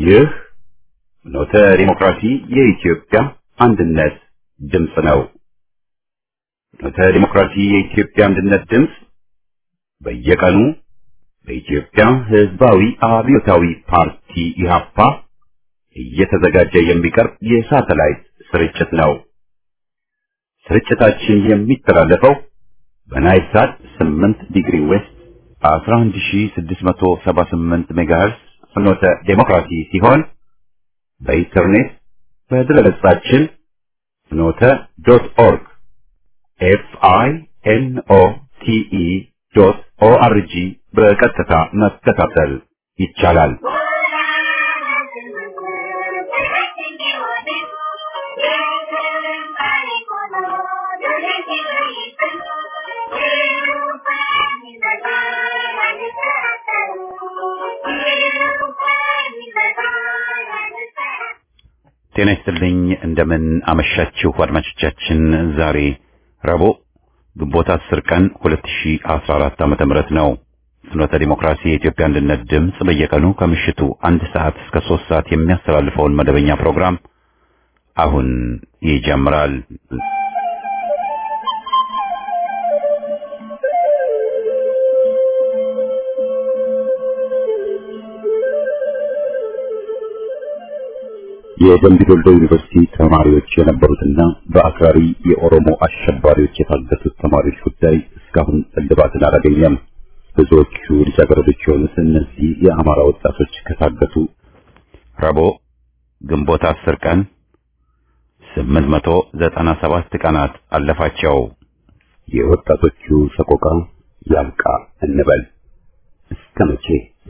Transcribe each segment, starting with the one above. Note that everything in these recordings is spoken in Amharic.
ይህ ኖተ ዲሞክራሲ የኢትዮጵያ አንድነት ድምፅ ነው። ኖተ ዲሞክራሲ የኢትዮጵያ አንድነት ድምፅ በየቀኑ በኢትዮጵያ ሕዝባዊ አብዮታዊ ፓርቲ ኢህአፓ እየተዘጋጀ የሚቀርብ የሳተላይት ስርጭት ነው። ስርጭታችን የሚተላለፈው በናይል ሳት 8 ዲግሪ ዌስት 11678 ሜጋሄርስ ፍኖተ ዴሞክራሲ ሲሆን በኢንተርኔት በድረገጻችን ፍኖተ ዶት ኦርግ ኤፍ አይ ኤን ኦ ቲ ኢ ዶት ኦ አር ጂ በቀጥታ መከታተል ይቻላል። ጤና ይስጥልኝ። እንደምን አመሻችሁ አድማጮቻችን። ዛሬ ረቡዕ ግንቦት 10 ቀን 2014 ዓመተ ምህረት ነው። ፍኖተ ዲሞክራሲ የኢትዮጵያ አንድነት ድምፅ በየቀኑ ከምሽቱ አንድ ሰዓት እስከ ሶስት ሰዓት የሚያስተላልፈውን መደበኛ ፕሮግራም አሁን ይጀምራል። የደምቢ ዶልዶ ዩኒቨርሲቲ ተማሪዎች የነበሩትና በአክራሪ የኦሮሞ አሸባሪዎች የታገቱት ተማሪዎች ጉዳይ እስካሁን እልባትን አላገኘም። ብዙዎቹ ልጃገረዶች የሆኑት እነዚህ የአማራ ወጣቶች ከታገቱ ረቡዕ ግንቦት አስር ቀን ስምንት መቶ ዘጠና ሰባት ቀናት አለፋቸው። የወጣቶቹ ሰቆቃ ያብቃ እንበል እስከ መቼ?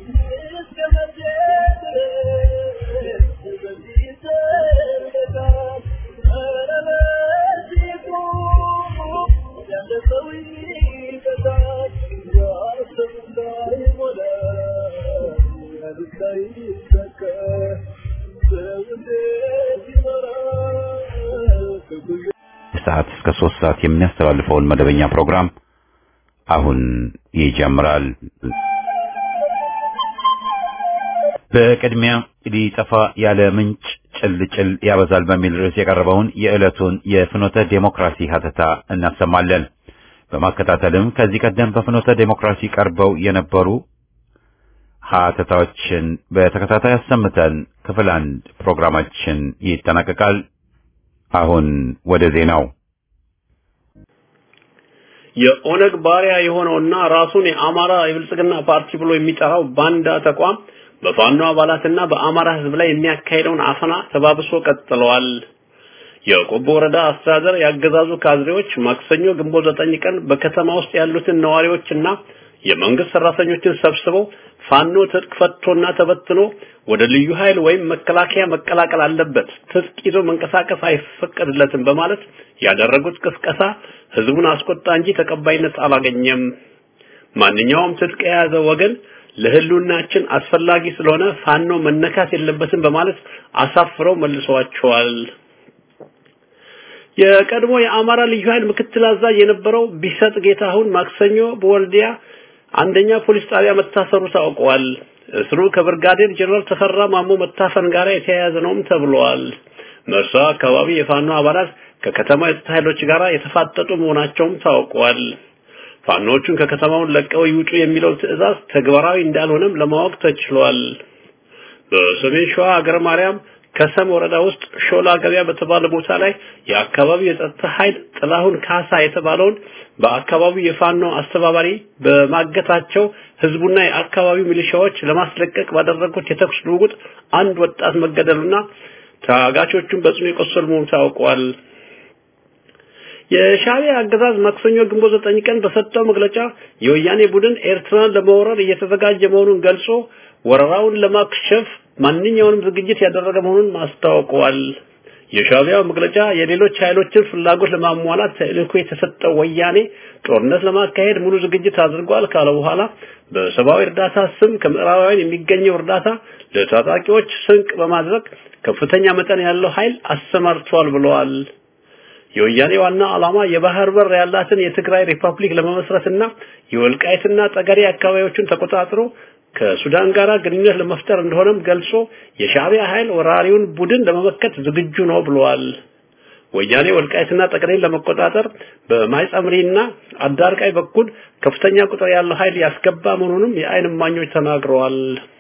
ሰዓት እስከ ሶስት ሰዓት የሚያስተላልፈውን መደበኛ ፕሮግራም አሁን ይጀምራል። በቅድሚያ ሊጠፋ ያለ ምንጭ ጭልጭል ያበዛል በሚል ርዕስ የቀረበውን የዕለቱን የፍኖተ ዴሞክራሲ ሀተታ እናሰማለን። በማከታተልም ከዚህ ቀደም በፍኖተ ዴሞክራሲ ቀርበው የነበሩ ሀተታዎችን በተከታታይ አሰምተን ክፍል አንድ ፕሮግራማችን ይጠናቀቃል። አሁን ወደ ዜናው። የኦነግ ባሪያ የሆነውና ራሱን የአማራ የብልጽግና ፓርቲ ብሎ የሚጠራው ባንዳ ተቋም በፋኖ አባላትና በአማራ ሕዝብ ላይ የሚያካሄደውን አፈና ተባብሶ ቀጥለዋል። የቆቦ ወረዳ አስተዳደር ያገዛዙ ካድሬዎች ማክሰኞ ግንቦት ዘጠኝ ቀን በከተማ ውስጥ ያሉትን ነዋሪዎችና የመንግስት ሰራተኞችን ሰብስበው ፋኖ ትጥቅ ፈቶና ተበትኖ ወደ ልዩ ኃይል ወይም መከላከያ መቀላቀል አለበት፣ ትጥቅ ይዞ መንቀሳቀስ አይፈቀድለትም በማለት ያደረጉት ቅስቀሳ ህዝቡን አስቆጣ እንጂ ተቀባይነት አላገኘም። ማንኛውም ትጥቅ የያዘ ወገን ለህልውናችን አስፈላጊ ስለሆነ ፋኖ መነካት የለበትም በማለት አሳፍረው መልሰዋቸዋል። የቀድሞ የአማራ ልዩ ኃይል ምክትል አዛዥ የነበረው ቢሰጥ ጌታሁን ማክሰኞ በወልዲያ አንደኛ ፖሊስ ጣቢያ መታሰሩ ታውቋል። እስሩ ከብርጋዴር ጀነራል ተፈራ ማሞ መታፈን ጋር የተያያዘ ነውም ተብሏል። መርሳ አካባቢ የፋኖ አባላት ከከተማ የጸጥታ ኃይሎች ጋር የተፋጠጡ መሆናቸውም ታውቋል። ፋኖቹን ከከተማውን ለቀው ይውጡ የሚለው ትዕዛዝ ተግባራዊ እንዳልሆነም ለማወቅ ተችሏል። በሰሜን ሸዋ ሀገረ ማርያም ከሰም ወረዳ ውስጥ ሾላ ገበያ በተባለ ቦታ ላይ የአካባቢው የጸጥታ ኃይል ጥላሁን ካሳ የተባለውን በአካባቢው የፋኖ አስተባባሪ በማገታቸው ህዝቡና የአካባቢው ሚሊሻዎች ለማስለቀቅ ባደረጉት የተኩስ ልውውጥ አንድ ወጣት መገደሉና ታጋቾቹን በጽኑ የቆሰሉ መሆኑ ታውቋል። የሻዕቢያ አገዛዝ ማክሰኞ ግንቦት ዘጠኝ ቀን በሰጠው መግለጫ የወያኔ ቡድን ኤርትራን ለመውረር እየተዘጋጀ መሆኑን ገልጾ ወረራውን ለማክሸፍ ማንኛውንም ዝግጅት ያደረገ መሆኑን ማስታወቀዋል። የሻዕቢያው መግለጫ የሌሎች ኃይሎችን ፍላጎት ለማሟላት ተልእኮ የተሰጠው ወያኔ ጦርነት ለማካሄድ ሙሉ ዝግጅት አድርጓል ካለ በኋላ በሰብአዊ እርዳታ ስም ከምዕራባውያን የሚገኘው እርዳታ ለታጣቂዎች ስንቅ በማድረግ ከፍተኛ መጠን ያለው ኃይል አሰማርቷል ብለዋል። የወያኔ ዋና ዓላማ የባህር በር ያላትን የትግራይ ሪፐብሊክ ለመመስረትና የወልቃይትና ጠገዴ አካባቢዎችን ተቆጣጥሮ ከሱዳን ጋር ግንኙነት ለመፍጠር እንደሆነም ገልጾ የሻዕቢያ ኃይል ወራሪውን ቡድን ለመመከት ዝግጁ ነው ብለዋል። ወያኔ ወልቃይትና ጠቅሌን ለመቆጣጠር በማይጸምሪና አዳርቃይ በኩል ከፍተኛ ቁጥር ያለው ኃይል ያስገባ መሆኑንም የዓይን እማኞች ተናግረዋል።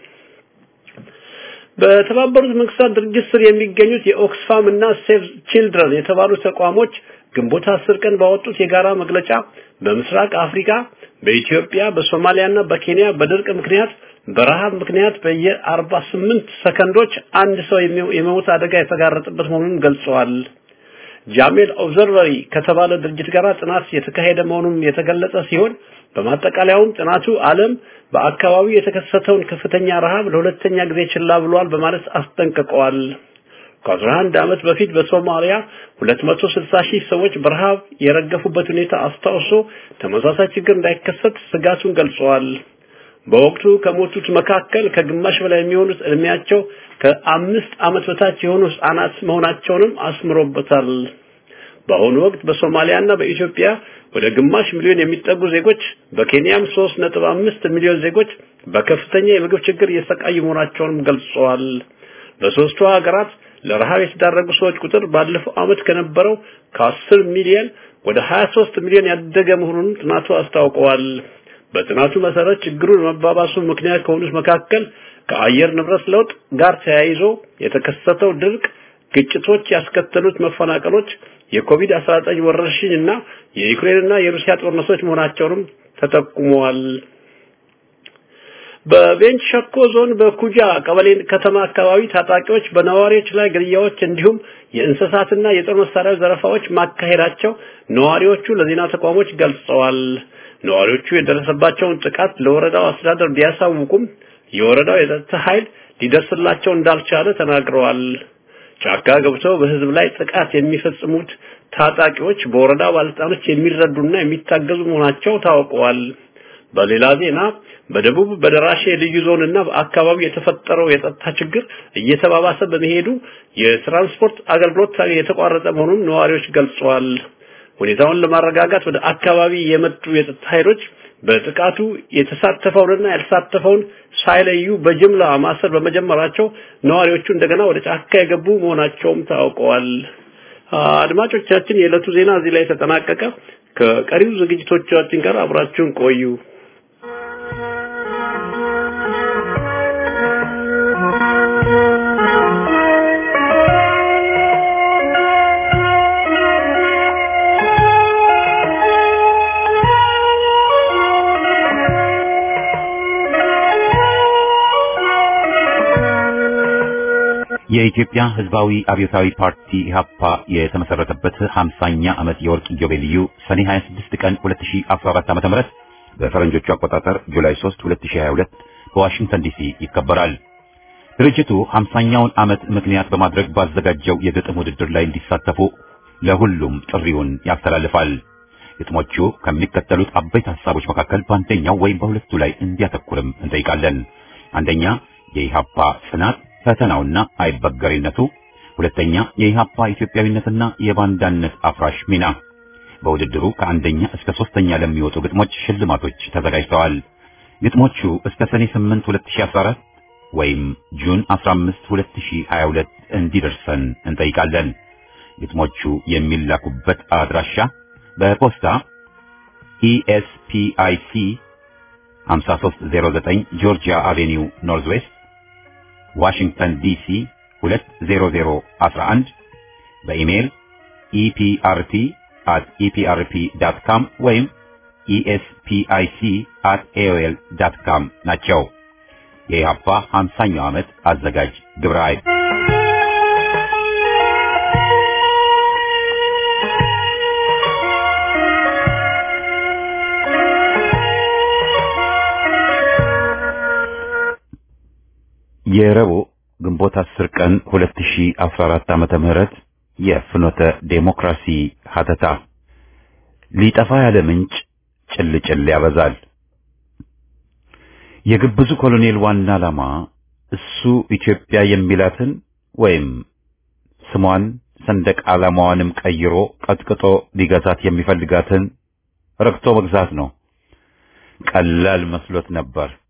በተባበሩት መንግስታት ድርጅት ስር የሚገኙት የኦክስፋም እና ሴቭ ቺልድረን የተባሉ ተቋሞች ግንቦት አስር ቀን ባወጡት የጋራ መግለጫ በምስራቅ አፍሪካ በኢትዮጵያ በሶማሊያና በኬንያ በድርቅ ምክንያት በረሃብ ምክንያት በየ48 ሰከንዶች አንድ ሰው የመሞት አደጋ የተጋረጠበት መሆኑን ገልጸዋል። ጃሜል ኦብዘርቨሪ ከተባለ ድርጅት ጋር ጥናት የተካሄደ መሆኑን የተገለጸ ሲሆን በማጠቃለያውም ጥናቱ ዓለም በአካባቢው የተከሰተውን ከፍተኛ ረሃብ ለሁለተኛ ጊዜ ችላ ብሏል በማለት አስጠንቅቀዋል። ከ11 ዓመት በፊት በሶማሊያ 260 ሺህ ሰዎች በረሃብ የረገፉበት ሁኔታ አስታውሶ ተመሳሳይ ችግር እንዳይከሰት ስጋቱን ገልጸዋል። በወቅቱ ከሞቱት መካከል ከግማሽ በላይ የሚሆኑት እድሜያቸው ከአምስት ዓመት በታች የሆኑ ህጻናት መሆናቸውንም አስምሮበታል። በአሁኑ ወቅት በሶማሊያና በኢትዮጵያ ወደ ግማሽ ሚሊዮን የሚጠጉ ዜጎች በኬንያም 3.5 ሚሊዮን ዜጎች በከፍተኛ የምግብ ችግር እየሰቃዩ መሆናቸውንም ገልጸዋል። በሶስቱ ሀገራት ለረሃብ የተዳረጉ ሰዎች ቁጥር ባለፈው ዓመት ከነበረው ከ10 ሚሊዮን ወደ 23 ሚሊዮን ያደገ መሆኑን ጥናቱ አስታውቀዋል። በጥናቱ መሰረት ችግሩ ለመባባሱ ምክንያት ከሆኑት መካከል ከአየር ንብረት ለውጥ ጋር ተያይዞ የተከሰተው ድርቅ፣ ግጭቶች ያስከተሉት መፈናቀሎች፣ የኮቪድ-19 ወረርሽኝ እና የዩክሬንና የሩሲያ ጦርነቶች መሆናቸውንም ተጠቁመዋል። በቤንች ሸኮ ዞን በኩጃ ቀበሌ ከተማ አካባቢ ታጣቂዎች በነዋሪዎች ላይ ግድያዎች እንዲሁም የእንስሳትና የጦር መሳሪያ ዘረፋዎች ማካሄዳቸው ነዋሪዎቹ ለዜና ተቋሞች ገልጸዋል። ነዋሪዎቹ የደረሰባቸውን ጥቃት ለወረዳው አስተዳደር ቢያሳውቁም የወረዳው የጸጥታ ኃይል ሊደርስላቸው እንዳልቻለ ተናግረዋል። ጫካ ገብተው በህዝብ ላይ ጥቃት የሚፈጽሙት ታጣቂዎች በወረዳ ባለስልጣኖች የሚረዱና የሚታገዙ መሆናቸው ታውቀዋል። በሌላ ዜና በደቡብ በደራሼ ልዩ ዞንና በአካባቢው የተፈጠረው የጸጥታ ችግር እየተባባሰ በመሄዱ የትራንስፖርት አገልግሎት የተቋረጠ መሆኑን ነዋሪዎች ገልጸዋል። ሁኔታውን ለማረጋጋት ወደ አካባቢ የመጡ የጸጥታ ኃይሎች በጥቃቱ የተሳተፈውንና ያልተሳተፈውን ሳይለዩ በጅምላ ማሰር በመጀመራቸው ነዋሪዎቹ እንደገና ወደ ጫካ የገቡ መሆናቸውም ታውቀዋል። አድማጮቻችን፣ የዕለቱ ዜና እዚህ ላይ ተጠናቀቀ። ከቀሪው ዝግጅቶቻችን ጋር አብራችሁን ቆዩ። የኢትዮጵያ ሕዝባዊ አብዮታዊ ፓርቲ ኢህአፓ የተመሰረተበት 50ኛ ዓመት የወርቅ ኢዮቤልዩ ሰኔ 26 ቀን 2014 ዓ.ም በፈረንጆቹ አቆጣጠር ጁላይ 3 2022 በዋሽንግተን ዲሲ ይከበራል። ድርጅቱ 50ኛውን ዓመት ምክንያት በማድረግ ባዘጋጀው የግጥም ውድድር ላይ እንዲሳተፉ ለሁሉም ጥሪውን ያስተላልፋል። ግጥሞቹ ከሚከተሉት አበይት ሐሳቦች መካከል በአንደኛው ወይም በሁለቱ ላይ እንዲያተኩርም እንጠይቃለን። አንደኛ የኢህአፓ ጽናት ፈተናውና አይበገሪነቱ፣ ሁለተኛ የኢህአፓ ኢትዮጵያዊነትና የባንዳነት አፍራሽ ሚና። በውድድሩ ከአንደኛ እስከ ሶስተኛ ለሚወጡ ግጥሞች ሽልማቶች ተዘጋጅተዋል። ግጥሞቹ እስከ ሰኔ 8 2014 ወይም ጁን 15 2022 እንዲደርሰን እንጠይቃለን። ግጥሞቹ የሚላኩበት አድራሻ በፖስታ ኢኤስፒአይሲ 5309 ጆርጂያ አቬኒው ኖርዝ ዌስት ዋሽንግተን ዲሲ 20011 በኢሜይል ኢፒአርቲ at eprp.com ወይም espic at aol.com ናቸው። የኢህአፓ 50ኛው ዓመት አዘጋጅ ግብረ ኃይል የረቡዕ ግንቦት 10 ቀን 2014 ዓመተ ምህረት የፍኖተ ዴሞክራሲ ሀተታ ሊጠፋ ያለ ምንጭ ጭልጭል ያበዛል። የግብዙ ኮሎኔል ዋና ዓላማ እሱ ኢትዮጵያ የሚላትን ወይም ስሟን ሰንደቅ ዓላማዋንም ቀይሮ ቀጥቅጦ ሊገዛት የሚፈልጋትን ረግቶ መግዛት ነው። ቀላል መስሎት ነበር።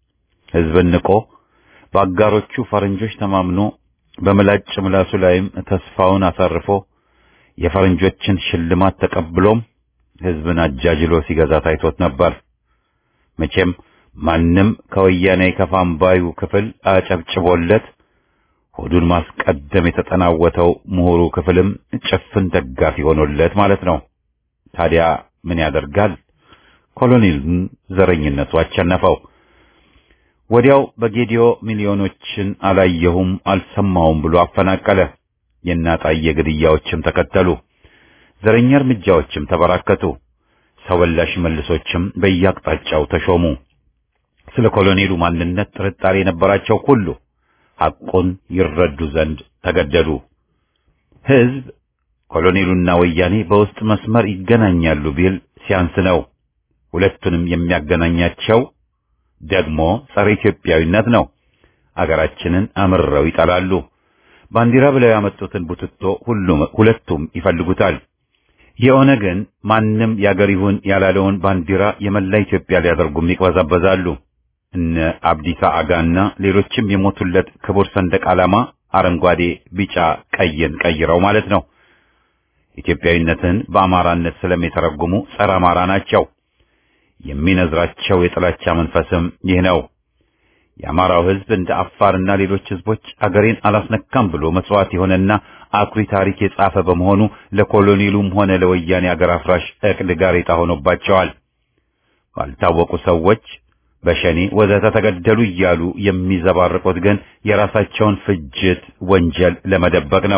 ሕዝብን ንቆ በአጋሮቹ ፈረንጆች ተማምኖ በምላጭ ምላሱ ላይም ተስፋውን አሳርፎ የፈረንጆችን ሽልማት ተቀብሎም ሕዝብን አጃጅሎ ሲገዛ ታይቶት ነበር። መቼም ማንም ከወያኔ ከፋም ባዩ ክፍል አጨብጭቦለት ሆዱን ማስቀደም የተጠናወተው ምሁሩ ክፍልም ጭፍን ደጋፊ ሆኖለት ማለት ነው። ታዲያ ምን ያደርጋል? ኮሎኔሉን ዘረኝነቱ አቸነፈው። ወዲያው በጌዲዮ ሚሊዮኖችን አላየሁም አልሰማውም ብሎ አፈናቀለ። የእናጣየ ግድያዎችም ተከተሉ። ዘረኛ እርምጃዎችም ተበራከቱ። ሰው በላሽ መልሶችም በየአቅጣጫው ተሾሙ። ስለ ኮሎኔሉ ማንነት ጥርጣሬ የነበራቸው ሁሉ ሐቁን ይረዱ ዘንድ ተገደዱ። ሕዝብ ኮሎኔሉና ወያኔ በውስጥ መስመር ይገናኛሉ ቢል ሲያንስ ነው። ሁለቱንም የሚያገናኛቸው ደግሞ ጸረ ኢትዮጵያዊነት ነው። አገራችንን አምርረው ይጠላሉ። ባንዲራ ብለው ያመጡትን ቡትቶ ሁሉም ሁለቱም ይፈልጉታል። የኦነግን ማንም ያገር ይሁን ያላለውን ባንዲራ የመላ ኢትዮጵያ ሊያደርጉም ይቅበዛበዛሉ። እነ አብዲሳ አጋና ሌሎችም የሞቱለት ክቡር ሰንደቅ ዓላማ አረንጓዴ፣ ቢጫ፣ ቀይን ቀይረው ማለት ነው። ኢትዮጵያዊነትን በአማራነት ስለሚተረጉሙ ጸረ አማራ ናቸው። የሚነዝራቸው የጥላቻ መንፈስም ይህ ነው። የአማራው ሕዝብ እንደ አፋርና ሌሎች ሕዝቦች አገሬን አላስነካም ብሎ መስዋዕት የሆነና አኩሪ ታሪክ የጻፈ በመሆኑ ለኮሎኔሉም ሆነ ለወያኔ አገር አፍራሽ ዕቅድ ጋሬጣ ሆኖባቸዋል። ባልታወቁ ሰዎች በሸኔ ወዘተ ተገደሉ እያሉ የሚዘባርቁት ግን የራሳቸውን ፍጅት ወንጀል ለመደበቅ ነው።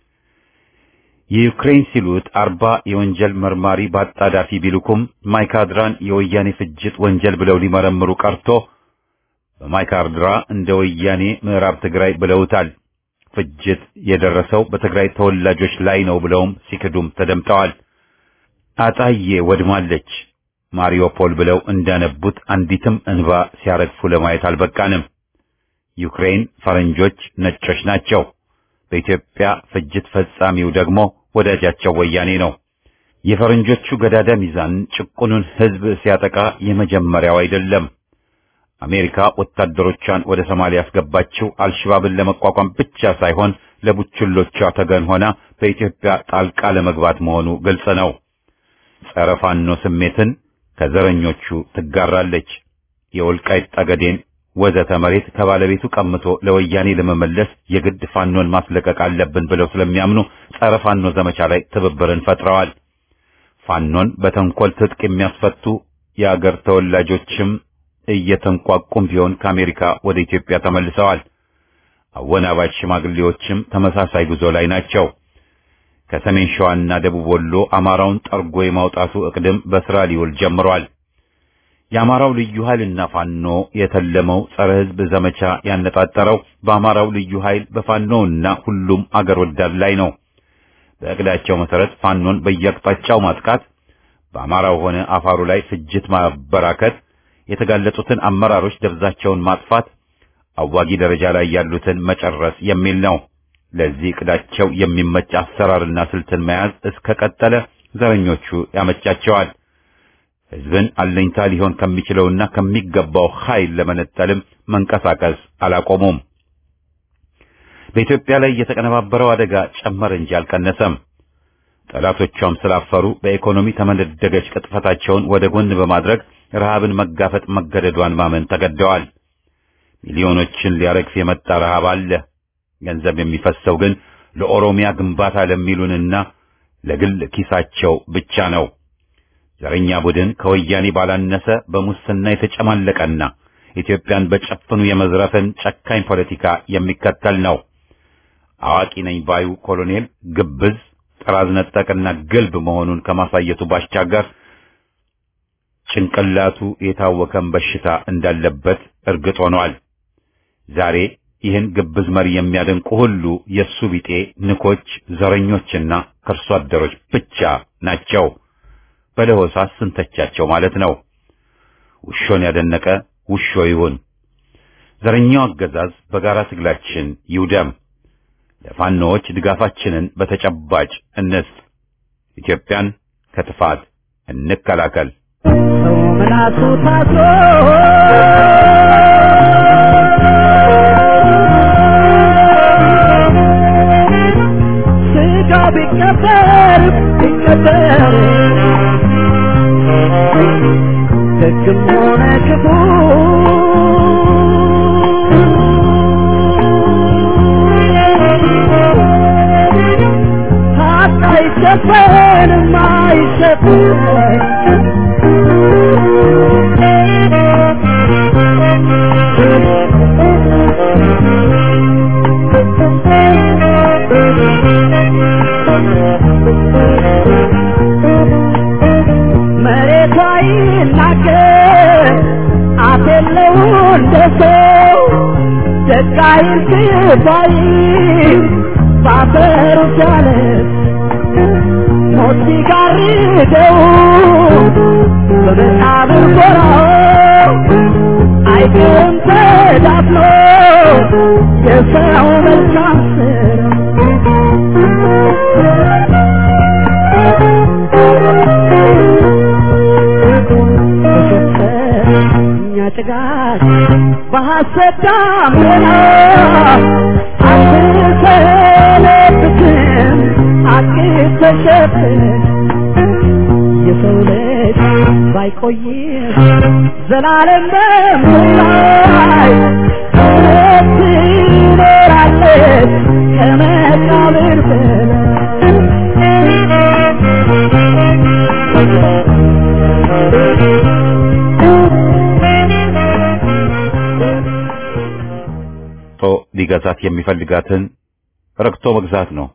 የዩክሬን ሲሉት አርባ የወንጀል መርማሪ በአጣዳፊ ቢልኩም ማይካድራን የወያኔ ፍጅት ወንጀል ብለው ሊመረምሩ ቀርቶ በማይካድራ እንደ ወያኔ ምዕራብ ትግራይ ብለውታል። ፍጅት የደረሰው በትግራይ ተወላጆች ላይ ነው ብለውም ሲክዱም ተደምጠዋል። አጣዬ ወድማለች፣ ማሪዮፖል ብለው እንዳነቡት አንዲትም እንባ ሲያረግፉ ለማየት አልበቃንም። ዩክሬን ፈረንጆች ነጮች ናቸው። በኢትዮጵያ ፍጅት ፈጻሚው ደግሞ ወዳጃቸው ወያኔ ነው። የፈረንጆቹ ገዳዳ ሚዛን ጭቁኑን ሕዝብ ሲያጠቃ የመጀመሪያው አይደለም። አሜሪካ ወታደሮቿን ወደ ሶማሊያ ያስገባችው አልሸባብን ለመቋቋም ብቻ ሳይሆን ለቡችሎቿ ተገን ሆና በኢትዮጵያ ጣልቃ ለመግባት መሆኑ ግልጽ ነው። ጸረ ፋኖ ስሜትን ከዘረኞቹ ትጋራለች። የወልቃይት ጠገዴን ወዘተ መሬት ከባለቤቱ ቀምቶ ለወያኔ ለመመለስ የግድ ፋኖን ማስለቀቅ አለብን ብለው ስለሚያምኑ ጸረ ፋኖ ዘመቻ ላይ ትብብርን ፈጥረዋል። ፋኖን በተንኮል ትጥቅ የሚያስፈቱ የአገር ተወላጆችም እየተንቋቁም ቢሆን ከአሜሪካ ወደ ኢትዮጵያ ተመልሰዋል። አወናባጅ ሽማግሌዎችም ተመሳሳይ ጉዞ ላይ ናቸው። ከሰሜን ሸዋና ደቡብ ወሎ አማራውን ጠርጎ የማውጣቱ እቅድም በስራ ሊውል ጀምሯል። የአማራው ልዩ ኃይልና ፋኖ የተለመው ጸረ ሕዝብ ዘመቻ ያነጣጠረው በአማራው ልዩ ኃይል በፋኖውና ሁሉም አገር ወዳድ ላይ ነው። በእቅዳቸው መሰረት ፋኖን በየአቅጣጫው ማጥቃት፣ በአማራው ሆነ አፋሩ ላይ ፍጅት ማበራከት፣ የተጋለጡትን አመራሮች ደብዛቸውን ማጥፋት፣ አዋጊ ደረጃ ላይ ያሉትን መጨረስ የሚል ነው። ለዚህ እቅዳቸው የሚመች አሰራርና ስልትን መያዝ እስከ ቀጠለ ዘረኞቹ ያመቻቸዋል። ሕዝብን አለኝታ ሊሆን ከሚችለውና ከሚገባው ኃይል ለመነጠልም መንቀሳቀስ አላቆሙም። በኢትዮጵያ ላይ የተቀነባበረው አደጋ ጨመረ እንጂ አልቀነሰም። ጠላቶቿም ስላፈሩ በኢኮኖሚ ተመነደገች ቅጥፈታቸውን ወደ ጎን በማድረግ ረሃብን መጋፈጥ መገደዷን ማመን ተገደዋል። ሚሊዮኖችን ሊያረግፍ የመጣ ረሃብ አለ። ገንዘብ የሚፈሰው ግን ለኦሮሚያ ግንባታ ለሚሉንና ለግል ኪሳቸው ብቻ ነው። ዘረኛ ቡድን ከወያኔ ባላነሰ በሙስና የተጨማለቀና ኢትዮጵያን በጨፍኑ የመዝረፍን ጨካኝ ፖለቲካ የሚከተል ነው። አዋቂ ነኝ ባዩ ኮሎኔል ግብዝ፣ ጥራዝ ነጠቅና ግልብ መሆኑን ከማሳየቱ ባሻገር ጭንቅላቱ የታወከን በሽታ እንዳለበት እርግጥ ሆኗል። ዛሬ ይህን ግብዝ መሪ የሚያደንቁ ሁሉ የሱ ቢጤ ንኮች፣ ዘረኞችና ከርሶ አደሮች ብቻ ናቸው። በለሆሳስ ስንተቻቸው ማለት ነው። ውሾን ያደነቀ ውሾ ይሁን። ዘረኛው አገዛዝ በጋራ ትግላችን ይውደም። ለፋኖዎች ድጋፋችንን በተጨባጭ እንስጥ። ኢትዮጵያን ከጥፋት እንከላከል። ሰው ምላሱ ታስሮ ስጋ ቢቀበር ቢቀበር ደግም ሆነ ክፉ ሀቅ አይሸፈንም አይሸፈን መሬቷ ይናገር አፍ የለው እንደ ሰው ደግ አይል ክፋይ ባፈሩ ቻለ ሞት ሲጋርደው በመቃብር ጎራው አይቅም ተዳፍኖ የሰው መልካም እኛ ጭጋግ በሐሰት ዳመና አትሰለብትም አትተሸፍን የሰው ልጅ ባይቆይም ዘላለም በምላይ እውነት ትኖራለች ከመቃብር ቶ ሊገዛት የሚፈልጋትን ረግቶ መግዛት ነው።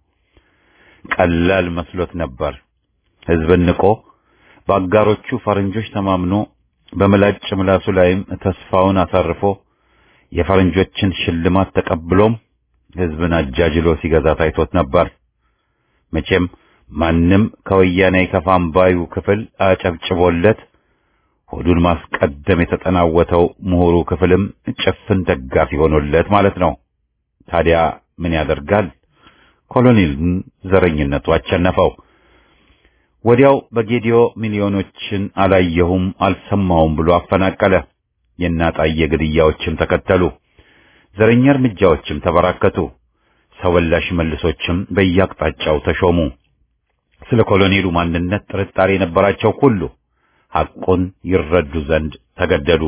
ቀላል መስሎት ነበር። ሕዝብን ንቆ በአጋሮቹ ፈረንጆች ተማምኖ በምላጭ ምላሱ ላይም ተስፋውን አሳርፎ የፈረንጆችን ሽልማት ተቀብሎም ሕዝብን አጃጅሎ ሲገዛ ታይቶት ነበር። መቼም ማንም ከወያኔ ከፋም ባዩ ክፍል አጨብጭቦለት ሆዱን ማስቀደም የተጠናወተው ምሁሩ ክፍልም ጭፍን ደጋፊ ሆኖለት ማለት ነው። ታዲያ ምን ያደርጋል? ኮሎኔልን ዘረኝነቱ አቸነፈው። ወዲያው በጌዲዮ ሚሊዮኖችን አላየሁም አልሰማሁም ብሎ አፈናቀለ። የእናጣየ ግድያዎችም ተከተሉ። ዘረኛ እርምጃዎችም ተበራከቱ። ሰው በላሽ መልሶችም በየአቅጣጫው ተሾሙ። ስለ ኮሎኔሉ ማንነት ጥርጣሬ የነበራቸው ሁሉ ሐቁን ይረዱ ዘንድ ተገደዱ።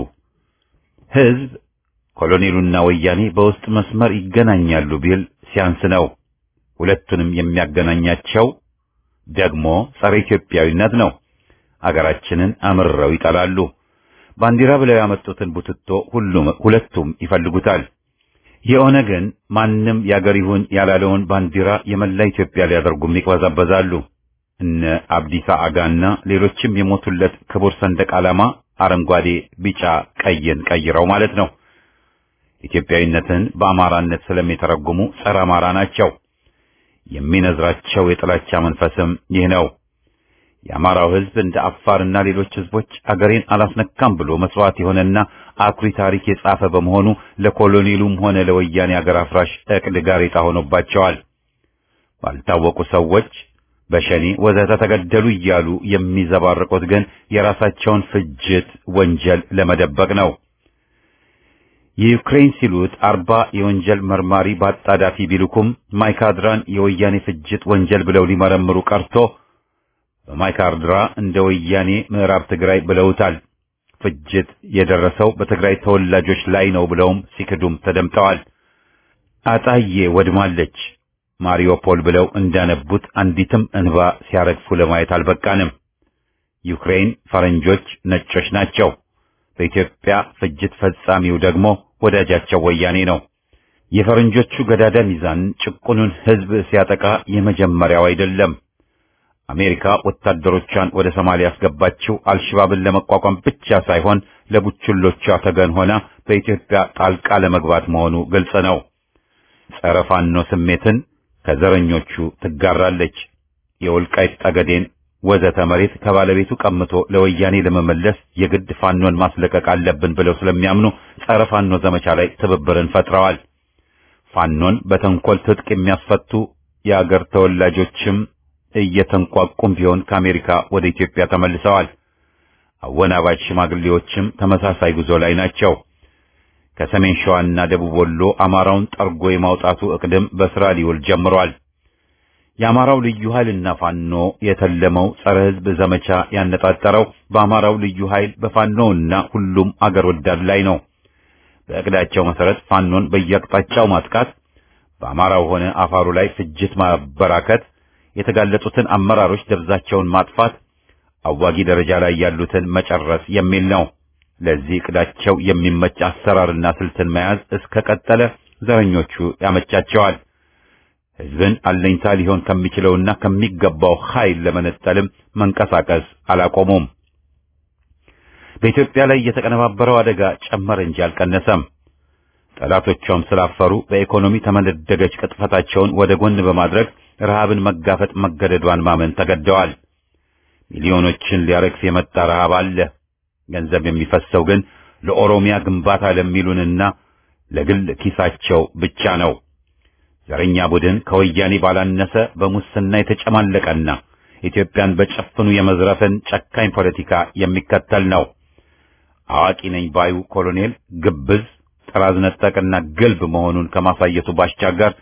ሕዝብ ኮሎኔሉና ወያኔ በውስጥ መስመር ይገናኛሉ ቢል ሲያንስ ነው። ሁለቱንም የሚያገናኛቸው ደግሞ ጸረ ኢትዮጵያዊነት ነው። አገራችንን አምርረው ይጠላሉ። ባንዲራ ብለው ያመጡትን ቡትቶ ሁሉም ሁለቱም ይፈልጉታል። የኦነግን ማንም ያገር ይሁን ያላለውን ባንዲራ የመላ ኢትዮጵያ ሊያደርጉም ይቅበዛበዛሉ። እነ አብዲሳ አጋና ሌሎችም የሞቱለት ክቡር ሰንደቅ ዓላማ አረንጓዴ፣ ቢጫ፣ ቀይን ቀይረው ማለት ነው። ኢትዮጵያዊነትን በአማራነት ስለሚተረጉሙ ጸረ አማራ ናቸው። የሚነዝራቸው የጥላቻ መንፈስም ይህ ነው። የአማራው ሕዝብ እንደ አፋርና ሌሎች ሕዝቦች አገሬን አላስነካም ብሎ መስዋዕት የሆነና አኩሪ ታሪክ የጻፈ በመሆኑ ለኮሎኔሉም ሆነ ለወያኔ አገር አፍራሽ እቅድ ጋሬጣ ሆኖባቸዋል። ባልታወቁ ሰዎች በሸኔ ወዘተ ተገደሉ እያሉ የሚዘባርቁት ግን የራሳቸውን ፍጅት ወንጀል ለመደበቅ ነው። የዩክሬን ሲሉት አርባ የወንጀል መርማሪ በአጣዳፊ ቢልኩም ማይካድራን የወያኔ ፍጅት ወንጀል ብለው ሊመረምሩ ቀርቶ በማይካድራ እንደ ወያኔ ምዕራብ ትግራይ ብለውታል። ፍጅት የደረሰው በትግራይ ተወላጆች ላይ ነው ብለውም ሲክዱም ተደምጠዋል። አጣዬ ወድማለች ማሪዮፖል ብለው እንዳነቡት አንዲትም እንባ ሲያረግፉ ለማየት አልበቃንም። ዩክሬን ፈረንጆች ነጮች ናቸው። በኢትዮጵያ ፍጅት ፈጻሚው ደግሞ ወዳጃቸው ወያኔ ነው። የፈረንጆቹ ገዳዳ ሚዛን ጭቁኑን ሕዝብ ሲያጠቃ የመጀመሪያው አይደለም። አሜሪካ ወታደሮቿን ወደ ሶማሊያ ያስገባችው አልሽባብን ለመቋቋም ብቻ ሳይሆን ለቡችሎቿ ተገን ሆና በኢትዮጵያ ጣልቃ ለመግባት መሆኑ ግልጽ ነው። ጸረ ፋኖ ስሜትን ከዘረኞቹ ትጋራለች። የወልቃይት ጠገዴን ወዘተ መሬት ከባለቤቱ ቀምቶ ለወያኔ ለመመለስ የግድ ፋኖን ማስለቀቅ አለብን ብለው ስለሚያምኑ ጸረ ፋኖ ዘመቻ ላይ ትብብርን ፈጥረዋል። ፋኖን በተንኮል ትጥቅ የሚያስፈቱ የአገር ተወላጆችም እየተንቋቁም ቢሆን ከአሜሪካ ወደ ኢትዮጵያ ተመልሰዋል። አወናባጅ ሽማግሌዎችም ተመሳሳይ ጉዞ ላይ ናቸው። ከሰሜን ሸዋና ደቡብ ወሎ አማራውን ጠርጎ የማውጣቱ እቅድም በስራ ሊውል ጀምሯል። የአማራው ልዩ ኃይልና ፋኖ የተለመው ጸረ ሕዝብ ዘመቻ ያነጣጠረው በአማራው ልዩ ኃይል በፋኖውና ሁሉም አገር ወዳድ ላይ ነው። በእቅዳቸው መሰረት ፋኖን በየአቅጣጫው ማጥቃት፣ በአማራው ሆነ አፋሩ ላይ ፍጅት ማበራከት፣ የተጋለጡትን አመራሮች ደብዛቸውን ማጥፋት፣ አዋጊ ደረጃ ላይ ያሉትን መጨረስ የሚል ነው። ለዚህ እቅዳቸው የሚመች አሰራርና ስልትን መያዝ እስከ ቀጠለ ዘረኞቹ ያመቻቸዋል። ሕዝብን አለኝታ ሊሆን ከሚችለውና ከሚገባው ኃይል ለመነጠልም መንቀሳቀስ አላቆሙም። በኢትዮጵያ ላይ የተቀነባበረው አደጋ ጨመረ እንጂ አልቀነሰም። ጠላቶቿም ስላፈሩ በኢኮኖሚ ተመነደገች ቅጥፈታቸውን ወደ ጎን በማድረግ ረሃብን መጋፈጥ መገደዷን ማመን ተገደዋል። ሚሊዮኖችን ሊያረግፍ የመጣ ረሃብ አለ። ገንዘብ የሚፈሰው ግን ለኦሮሚያ ግንባታ ለሚሉንና ለግል ኪሳቸው ብቻ ነው። ዘረኛ ቡድን ከወያኔ ባላነሰ በሙስና የተጨማለቀና ኢትዮጵያን በጨፍኑ የመዝረፍን ጨካኝ ፖለቲካ የሚከተል ነው። አዋቂ ነኝ ባዩ ኮሎኔል ግብዝ፣ ጥራዝ ነጠቅና ግልብ መሆኑን ከማሳየቱ ባሻገር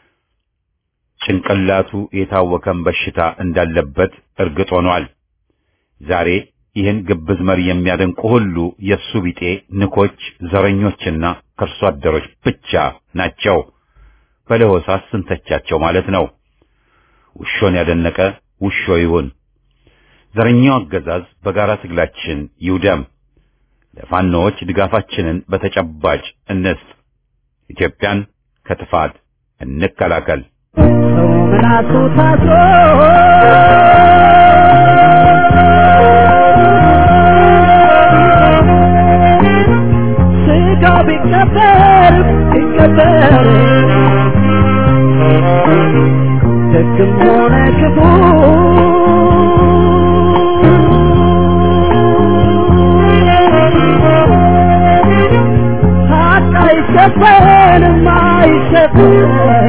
ጭንቅላቱ የታወከን በሽታ እንዳለበት እርግጥ ሆኗል። ዛሬ ይህን ግብዝ መሪ የሚያደንቁ ሁሉ የእሱ ቢጤ ንኮች፣ ዘረኞችና ከርሶ አደሮች ብቻ ናቸው። በለሆሳስ ስንተቻቸው ማለት ነው። ውሾን ያደነቀ ውሾ ይሁን። ዘረኛው አገዛዝ በጋራ ትግላችን ይውደም። ለፋኖዎች ድጋፋችንን በተጨባጭ እንስጥ። ኢትዮጵያን ከጥፋት እንከላከል። ሰው ምላሱ ታስሮ ስጋው ቢቀበር ቢቀበር ደግም ሆነ ክፉ ሀቅ አይሸፈንም አይሸፈንም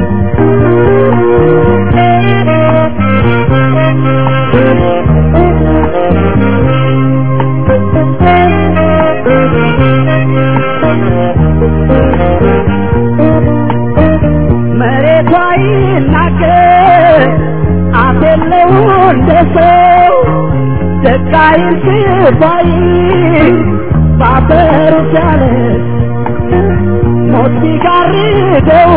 መሬቷ ይናገር አፍ የለው እንደ ሰው ደቃይን ሲባይ ባፈሩ ሲያለስ ሞት ሲጋርደው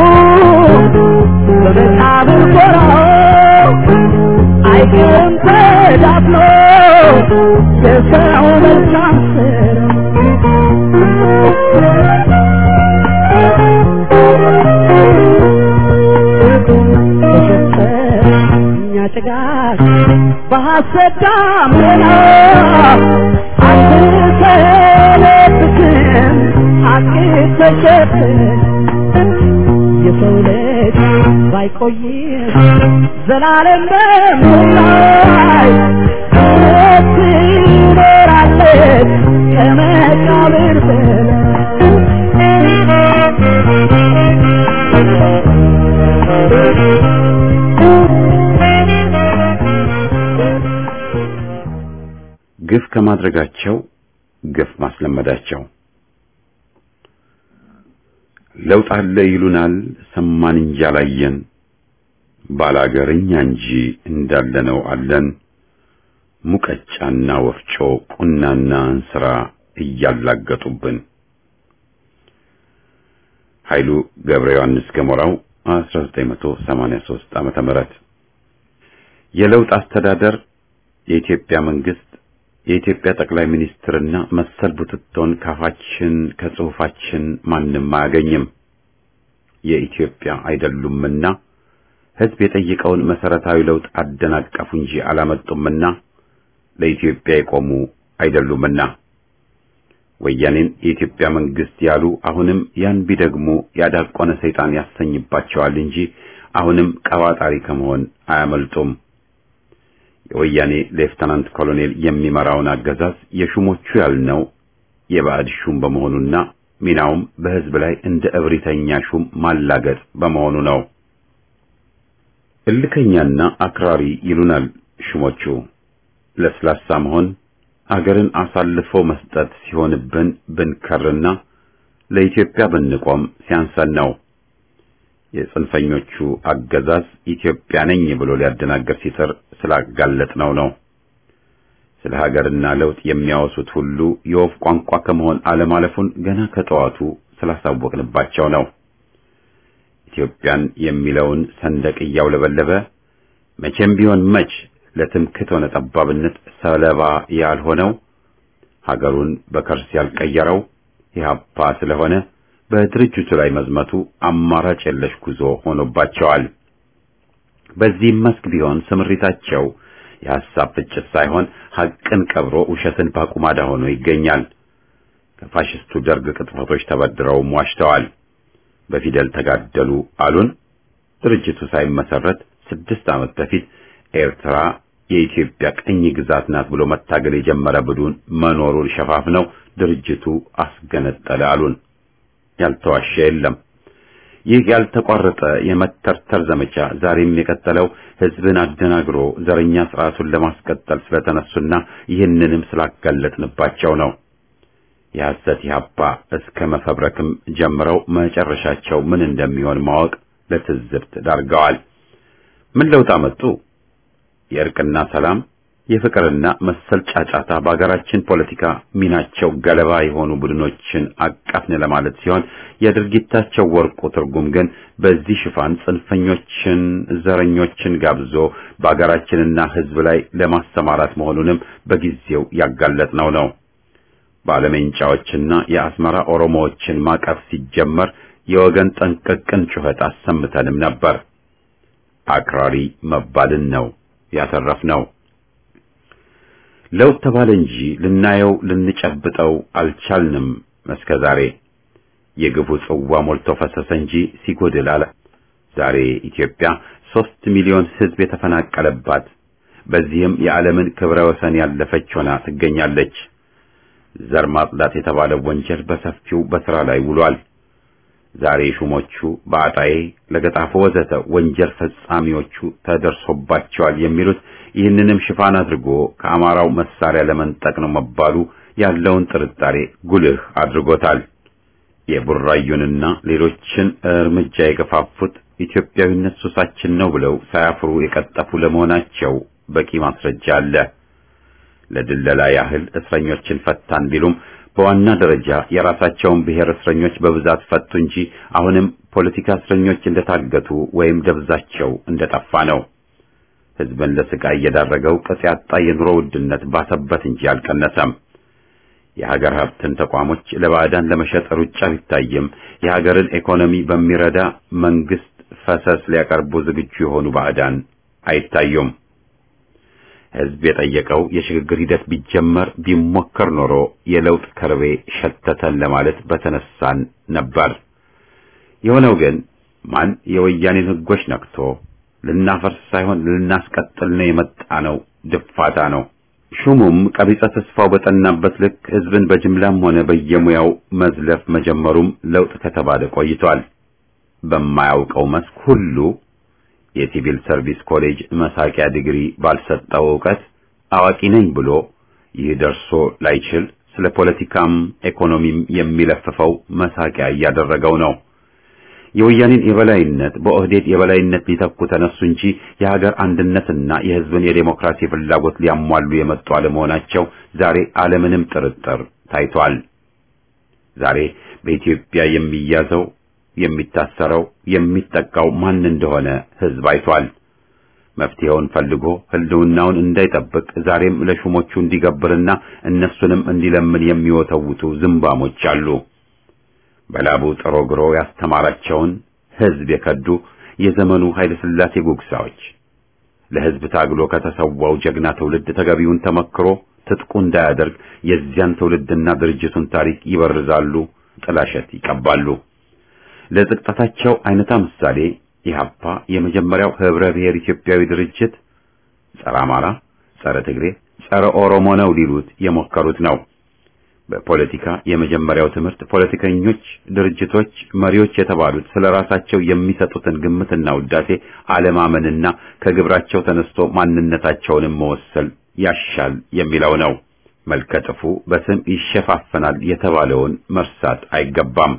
በመቃብር ጎራው አይቀርም ተዳፍኖ የሰው መልካም እኛ ጭጋግ በሐሰት ዳመና አትሰለብትም ሐቅ ተሸፍን የሰው ልጅ ባይቆይም ዘላለም በሞላይ እውነት ትኖራለች ከመቃብር ግፍ ከማድረጋቸው ግፍ ማስለመዳቸው። ለውጥ አለ ይሉናል፣ ሰማን እንጂ አላየን። ባላገርኛ እንጂ እንዳለነው አለን። ሙቀጫና ወፍጮ ቁናና እንስራ እያላገጡብን። ኃይሉ ገብረ ዮሐንስ ገሞራው 1983 ዓመተ ምህረት የለውጥ አስተዳደር የኢትዮጵያ መንግስት የኢትዮጵያ ጠቅላይ ሚኒስትርና መሰል ቡትቶን ካፋችን ከጽሑፋችን ማንም አያገኝም። የኢትዮጵያ አይደሉምና ሕዝብ የጠየቀውን መሰረታዊ ለውጥ አደናቀፉ እንጂ አላመጡምና ለኢትዮጵያ የቆሙ አይደሉምና ወያኔን የኢትዮጵያ መንግስት ያሉ አሁንም ያን ቢደግሙ ያዳቆነ ሰይጣን ያሰኝባቸዋል እንጂ አሁንም ቀባጣሪ ከመሆን አያመልጡም። የወያኔ ሌፍተናንት ኮሎኔል የሚመራውን አገዛዝ የሹሞቹ ያልነው የባዕድ ሹም በመሆኑና ሚናውም በሕዝብ ላይ እንደ እብሪተኛ ሹም ማላገጥ በመሆኑ ነው። እልከኛና አክራሪ ይሉናል ሹሞቹ። ለስላሳ መሆን አገርን አሳልፎ መስጠት ሲሆንብን ብንከርና ለኢትዮጵያ ብንቆም ሲያንሰን ነው። የጽንፈኞቹ አገዛዝ ኢትዮጵያ ነኝ ብሎ ሊያደናገር ሲጥር ስላጋለጥነው ነው። ስለ ሀገርና ለውጥ የሚያወሱት ሁሉ የወፍ ቋንቋ ከመሆን አለማለፉን ገና ከጠዋቱ ስላሳወቅንባቸው ነው። ኢትዮጵያን የሚለውን ሰንደቅ እያውለበለበ መቼም ቢሆን መች ለትምክህት ሆነ ጠባብነት ሰለባ ያልሆነው ሀገሩን በከርስ ያልቀየረው ኢህአፓ ስለሆነ በድርጅቱ ላይ መዝመቱ አማራጭ የለሽ ጉዞ ሆኖባቸዋል። በዚህም መስክ ቢሆን ስምሪታቸው የሐሳብ ፍጭት ሳይሆን ሐቅን ቀብሮ ውሸትን ባቁማዳ ሆኖ ይገኛል። ከፋሽስቱ ደርግ ቅጥፈቶች ተበድረውም ዋሽተዋል። በፊደል ተጋደሉ አሉን። ድርጅቱ ሳይመሰረት ስድስት ዓመት በፊት ኤርትራ የኢትዮጵያ ቅኝ ግዛት ናት ብሎ መታገል የጀመረ ቡድን መኖሩን ሸፋፍነው ድርጅቱ አስገነጠለ አሉን። ያልተዋሸ የለም። ይህ ያልተቋረጠ የመተርተር ዘመቻ ዛሬም የቀጠለው ሕዝብን አደናግሮ ዘረኛ ስርዓቱን ለማስቀጠል ስለተነሱና ይህንንም ስላጋለጥንባቸው ነው። የሐሰት ኢህአፓ እስከ መፈብረክም ጀምረው መጨረሻቸው ምን እንደሚሆን ማወቅ ለትዝብት ዳርገዋል። ምን ለውጥ አመጡ? የእርቅና ሰላም የፍቅርና መሰል ጫጫታ በአገራችን ፖለቲካ ሚናቸው ገለባ የሆኑ ቡድኖችን አቀፍን ለማለት ሲሆን የድርጊታቸው ወርቁ ትርጉም ግን በዚህ ሽፋን ጽንፈኞችን፣ ዘረኞችን ጋብዞ በአገራችንና ሕዝብ ላይ ለማሰማራት መሆኑንም በጊዜው ያጋለጥነው ነው። ባለሜንጫዎችና የአስመራ ኦሮሞዎችን ማቀፍ ሲጀመር የወገን ጠንቀቅን ጩኸት አሰምተንም ነበር። አክራሪ መባልን ነው ያተረፍነው። ለውጥ ተባለ እንጂ ልናየው ልንጨብጠው አልቻልንም። እስከ ዛሬ የግፉ ጽዋ ሞልቶ ፈሰሰ እንጂ ሲጎድል አለ። ዛሬ ኢትዮጵያ ሦስት ሚሊዮን ሕዝብ የተፈናቀለባት በዚህም የዓለምን ክብረ ወሰን ያለፈች ሆና ትገኛለች። ዘር ማጽዳት የተባለው ወንጀል በሰፊው በሥራ ላይ ውሏል። ዛሬ ሹሞቹ በአጣዬ ለገጣፎ ወዘተ ወንጀል ፈጻሚዎቹ ተደርሶባቸዋል የሚሉት ይህንንም ሽፋን አድርጎ ከአማራው መሳሪያ ለመንጠቅ ነው መባሉ ያለውን ጥርጣሬ ጉልህ አድርጎታል። የቡራዩንና ሌሎችን እርምጃ የገፋፉት ኢትዮጵያዊነት ሱሳችን ነው ብለው ሳያፍሩ የቀጠፉ ለመሆናቸው በቂ ማስረጃ አለ። ለድለላ ያህል እስረኞችን ፈታን ቢሉም በዋና ደረጃ የራሳቸውን ብሔር እስረኞች በብዛት ፈቱ እንጂ አሁንም ፖለቲካ እስረኞች እንደታገቱ ወይም ደብዛቸው እንደጠፋ ነው። ሕዝብን ለስቃይ እየዳረገው ቅጥ ያጣ የኑሮ ውድነት ባሰበት እንጂ አልቀነሰም። የሀገር ሀብትን ተቋሞች ለባዕዳን ለመሸጥ ሩጫ ቢታይም የሀገርን ኢኮኖሚ በሚረዳ መንግስት ፈሰስ ሊያቀርቡ ዝግጁ የሆኑ ባዕዳን አይታዩም። ሕዝብ የጠየቀው የሽግግር ሂደት ቢጀመር ቢሞከር ኖሮ የለውጥ ከርቤ ሸተተን ለማለት በተነሳን ነበር። የሆነው ግን ማን የወያኔን ሕጎች ነክቶ ልናፈርስ ሳይሆን ልናስቀጥል ነው የመጣ ነው ድፋታ ነው። ሹሙም ቀቢጸ ተስፋው በጠናበት ልክ ሕዝብን በጅምላም ሆነ በየሙያው መዝለፍ መጀመሩም ለውጥ ከተባለ ቆይቷል። በማያውቀው መስክ ሁሉ የሲቪል ሰርቪስ ኮሌጅ መሳቂያ ዲግሪ ባልሰጠው ዕውቀት አዋቂ ነኝ ብሎ ይህ ደርሶ ላይችል ስለ ፖለቲካም ኢኮኖሚም የሚለፍፈው መሳቂያ እያደረገው ነው። የወያኔን የበላይነት በኦህዴድ የበላይነት ሊተኩ ተነሱ እንጂ የሀገር አንድነትና የሕዝብን የዴሞክራሲ ፍላጎት ሊያሟሉ የመጡ አለመሆናቸው ዛሬ አለምንም ጥርጥር ታይቷል። ዛሬ በኢትዮጵያ የሚያዘው የሚታሰረው የሚጠቃው ማን እንደሆነ ሕዝብ አይቷል። መፍትሄውን ፈልጎ ህልውናውን እንዳይጠብቅ ዛሬም ለሹሞቹ እንዲገብርና እነሱንም እንዲለምን የሚወተውቱ ዝምባሞች አሉ። በላቡ ጥሮ ግሮ ያስተማራቸውን ሕዝብ የከዱ የዘመኑ ኃይለ ሥላሴ ጉግሳዎች ለሕዝብ ታግሎ ከተሰዋው ጀግና ትውልድ ተገቢውን ተመክሮ ትጥቁ እንዳያደርግ የዚያን ትውልድና ድርጅቱን ታሪክ ይበርዛሉ፣ ጥላሸት ይቀባሉ። ለዝቅጠታቸው አይነታ ምሳሌ ኢህአፓ የመጀመሪያው ህብረ ብሔር ኢትዮጵያዊ ድርጅት ጸረ አማራ፣ ጸረ ትግሬ፣ ጸረ ኦሮሞ ነው ሊሉት የሞከሩት ነው። በፖለቲካ የመጀመሪያው ትምህርት ፖለቲከኞች፣ ድርጅቶች፣ መሪዎች የተባሉት ስለ ራሳቸው የሚሰጡትን ግምትና ውዳሴ አለማመንና ከግብራቸው ተነስቶ ማንነታቸውንም መወሰል ያሻል የሚለው ነው። መልከጥፉ በስም ይሸፋፈናል የተባለውን መርሳት አይገባም።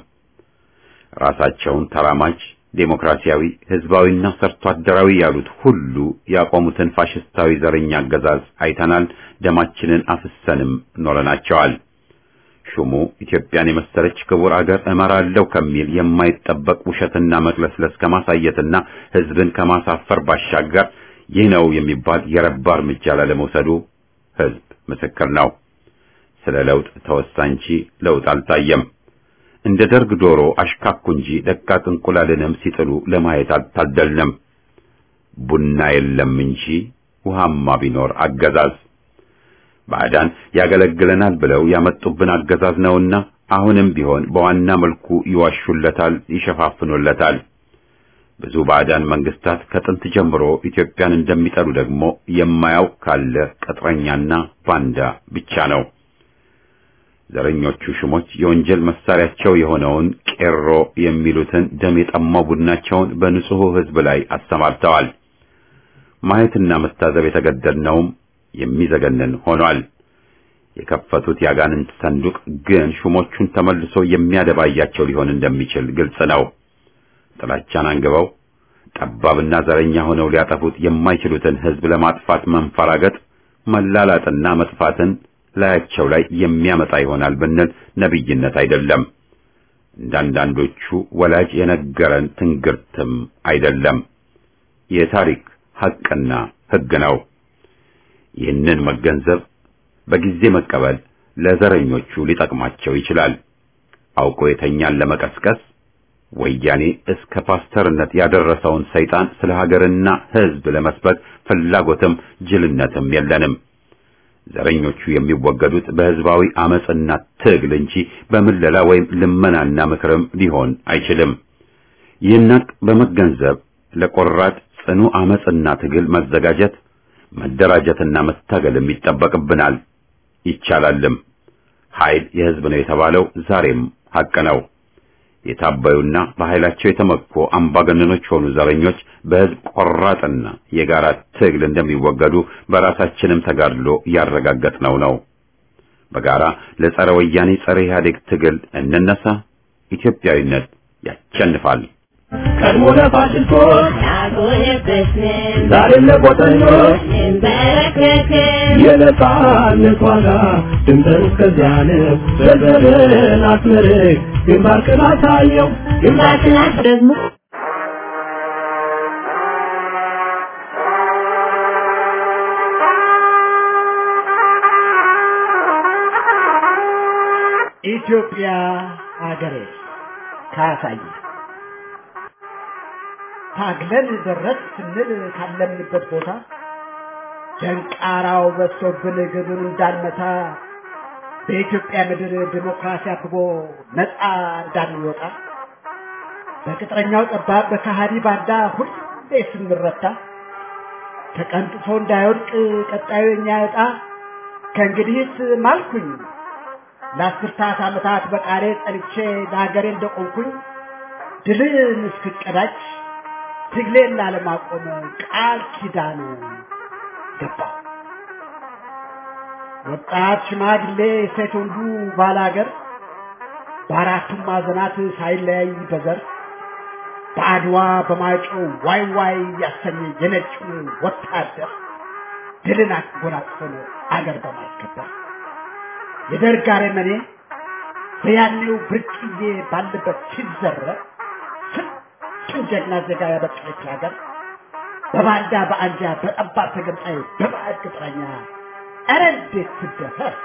ራሳቸውን ተራማጅ ዴሞክራሲያዊ፣ ህዝባዊና ሰርቶ አደራዊ ያሉት ሁሉ ያቆሙትን ፋሽስታዊ ዘረኛ አገዛዝ አይተናል። ደማችንን አፍሰንም ኖረናቸዋል። ሹሙ ኢትዮጵያን የመሰለች ክቡር አገር እመራለሁ ከሚል የማይጠበቅ ውሸትና መቅለስለስ ከማሳየትና ህዝብን ከማሳፈር ባሻገር ይህ ነው የሚባል የረባ እርምጃ ላለመውሰዱ ህዝብ ምስክር ነው። ስለ ለውጥ ተወሳ እንጂ ለውጥ አልታየም። እንደ ደርግ ዶሮ አሽካኩ እንጂ ደቃቅ እንቁላልንም ሲጥሉ ለማየት አልታደልንም። ቡና የለም እንጂ ውሃማ ቢኖር አገዛዝ ባዕዳን ያገለግለናል ብለው ያመጡብን አገዛዝ ነውና አሁንም ቢሆን በዋና መልኩ ይዋሹለታል፣ ይሸፋፍኑለታል። ብዙ ባዕዳን መንግስታት ከጥንት ጀምሮ ኢትዮጵያን እንደሚጠሉ ደግሞ የማያውቅ ካለ ቅጥረኛና ባንዳ ብቻ ነው። ዘረኞቹ ሹሞች የወንጀል መሳሪያቸው የሆነውን ቄሮ የሚሉትን ደም የጠማው ቡድናቸውን በንጹሑ ህዝብ ላይ አሰማርተዋል። ማየትና መታዘብ የተገደድነውም የሚዘገንን ሆኗል። የከፈቱት ያጋንንት ሰንዱቅ ግን ሹሞቹን ተመልሶ የሚያደባያቸው ሊሆን እንደሚችል ግልጽ ነው። ጥላቻን አንግበው ጠባብና ዘረኛ ሆነው ሊያጠፉት የማይችሉትን ህዝብ ለማጥፋት መንፈራገጥ፣ መላላጥና መጥፋትን ላያቸው ላይ የሚያመጣ ይሆናል ብንል ነቢይነት አይደለም። እንዳንዳንዶቹ ወላጅ የነገረን ትንግርትም አይደለም። የታሪክ ሐቅና ህግ ነው። ይህንን መገንዘብ በጊዜ መቀበል ለዘረኞቹ ሊጠቅማቸው ይችላል። አውቆ የተኛን ለመቀስቀስ ወያኔ እስከ ፓስተርነት ያደረሰውን ሰይጣን ስለ ሀገርና ህዝብ ለመስበክ ፍላጎትም ጅልነትም የለንም። ዘረኞቹ የሚወገዱት በህዝባዊ አመጽና ትግል እንጂ በምለላ ወይም ልመናና ምክርም ሊሆን አይችልም። ይህን ሐቅ በመገንዘብ ለቆራጥ ጽኑ አመጽና ትግል መዘጋጀት መደራጀትና መታገልም ይጠበቅብናል። ይቻላልም። ኃይል የህዝብ ነው የተባለው ዛሬም ሐቅ ነው። የታበዩና በኃይላቸው የተመኩ አምባገነኖች ሆኑ ዘረኞች በህዝብ ቆራጥና የጋራ ትግል እንደሚወገዱ በራሳችንም ተጋድሎ ያረጋገጥነው ነው። በጋራ ለጸረ ወያኔ ጸረ ኢህአዴግ ትግል እንነሳ። ኢትዮጵያዊነት ያሸንፋል። ቀድሞ ለፋሽስቶች ያጎነበስን ዛሬም ለቆጠኞች እንበረከክን የነጻነት ዋጋ ድምፅን እስከዚያን በዘርን አስመርቅ ግንባርክን አሳየው ግንባርክን ደግሞ ኢትዮጵያ አገሬ ካሳይ ታግለን ደረስ ስንል ካለምንበት ቦታ ደንቃራው በዝቶብን ግቡን እንዳንመታ በኢትዮጵያ ምድር ዲሞክራሲ አብቦ ነፃ እንዳንወጣ በቅጥረኛው ጠባብ በካሃዲ ባንዳ ሁሌ ስንረታ ተቀንጥሶ እንዳይወድቅ ቀጣዩ የኛ ዕጣ ከእንግዲህስ ማልኩኝ ለአስርታት ዓመታት በቃሌ ጸንቼ ለሀገሬ እንደቆምኩኝ ድልን እስክቀዳጅ ትግሌን ላለማቆም ቃል ኪዳን ገባሁ። ወጣት ሽማግሌ፣ ሴት ወንዱ ባላገር በአራቱም ማዕዘናት ሳይለያይ በዘር በአድዋ በማይጮው ዋይ ዋይ ያሰኘ የነጩን ወታደር ድልን አጎናጽፎን አገር በማስከበር የደርግ አረመኔ በያኔው ብርቅዬ ባለበት ሲዘረፍ ስንቱን ጀግና ዜጋ ያበቀለች ሀገር በባንዳ በአንጃ በጠባብ ተገንጣይ በባዕድ ቅጥረኛ ኧረ እንዴት ትደፈር!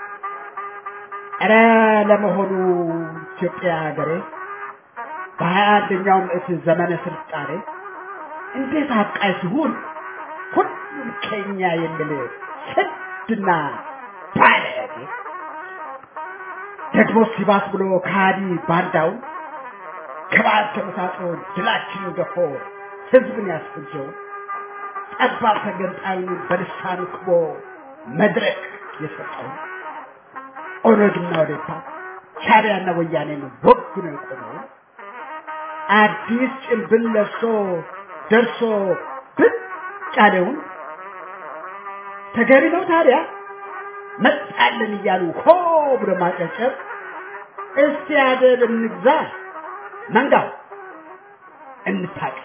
ኧረ ለመሆኑ ኢትዮጵያ ሀገሬ በሀያ አንደኛው ምዕት ዘመነ ስልጣኔ እንዴት አብቃይ ሲሆን ሁሉም ከኛ የሚል ስድና ባለጌ ደግሞ ሲባስ ብሎ ከሃዲ ባንዳው ከበዓል ተመሳጥሮ ድላችንን ገፎ ህዝብን ያስፈጀው ጠባብ ተገንጣዩን በልሳኑ ክቦ መድረክ የሰጠው ኦነግና ወዴፓ ሻዕቢያና ወያኔን ወግ ነው የቆመው አዲስ ጭንብል ለብሶ ደርሶ ብቅ ያለውን ተገቢ ነው ታዲያ መጣልን እያሉ ሆ ብሎ ማጨብጨብ እስቲ አደብ እንግዛ መንጋው እንታቀል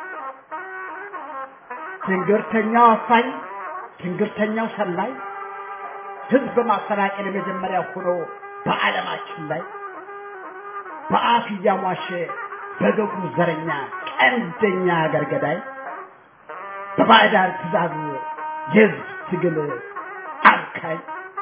ትንግርተኛው አፋኝ ትንግርተኛው ሰላይ ህዝብ በማፈናቀል የመጀመሪያ ሆኖ በዓለማችን ላይ በአፍ እያሟሸ በገቡ ዘረኛ ቀንደኛ አገር ገዳይ በባዕዳን ትእዛዝ የህዝብ ትግል አካይ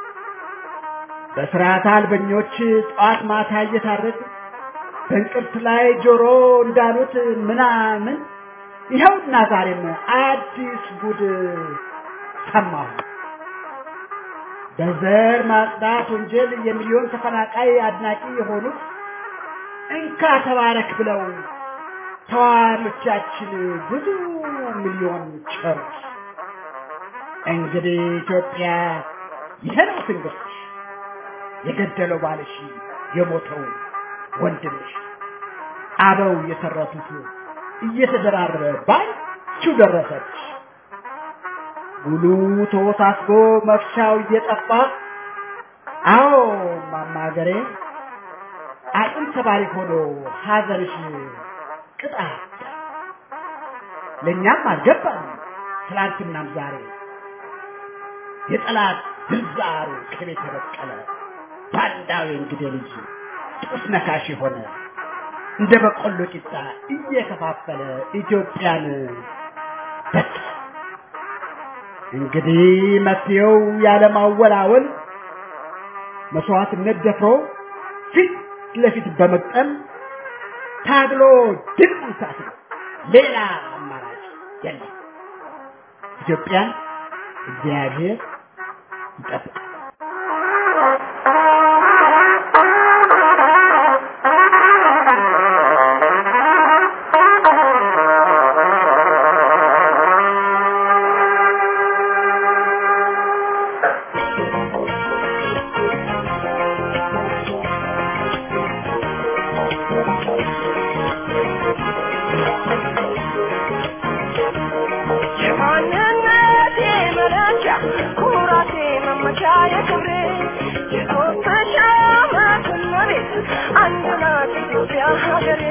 በስርዓት አልበኞች ጠዋት ማታ እየታረዱ በእንቅርት ላይ ጆሮ እንዳሉት ምናምን ይኸውና ዛሬም አዲስ ጉድ ሰማሁ። በዘር ማጽዳት ወንጀል የሚሊዮን ተፈናቃይ አድናቂ የሆኑት እንካ ተባረክ ብለው ተዋሪዎቻችን ብዙ ሚሊዮን ቸሩት። እንግዲህ ኢትዮጵያ ይሄ ነው ትንግርትሽ፣ የገደለው ባልሽ፣ የሞተው ወንድምሽ፣ አበው የተረቱት እየተደራረበ ባንቺው ደረሰች። ጉሉ ተወሳስቦ መፍቻው እየጠፋ አዎ ማማገሬ አቅም ተባሪ ሆኖ ሀዘንሽ ቅጣ ለእኛም አልገባም ትላንትናም ዛሬ የጠላት ግንዛሩ ከቤት የበቀለ ባንዳዊ እንግዴ ልጅ ጡት ነካሽ የሆነ እንደ በቆሎ ቂጣ እየከፋፈለ ኢትዮጵያን በቃ እንግዲህ መፍትሄው ያለማወላወል መስዋዕትነት ደፍሮ ፊት ለፊት በመቅጠም ታግሎ ድል መንሳት ነው። ሌላ አማራጭ የለም። ኢትዮጵያን እግዚአብሔር ይጠብቃል። የማንነቴ መለኪያ ኩራቴ መመቻ የክብሬ የኢትዮጵያ ዓመት መሬት አንድ ናት ኢትዮጵያ ሀገሬ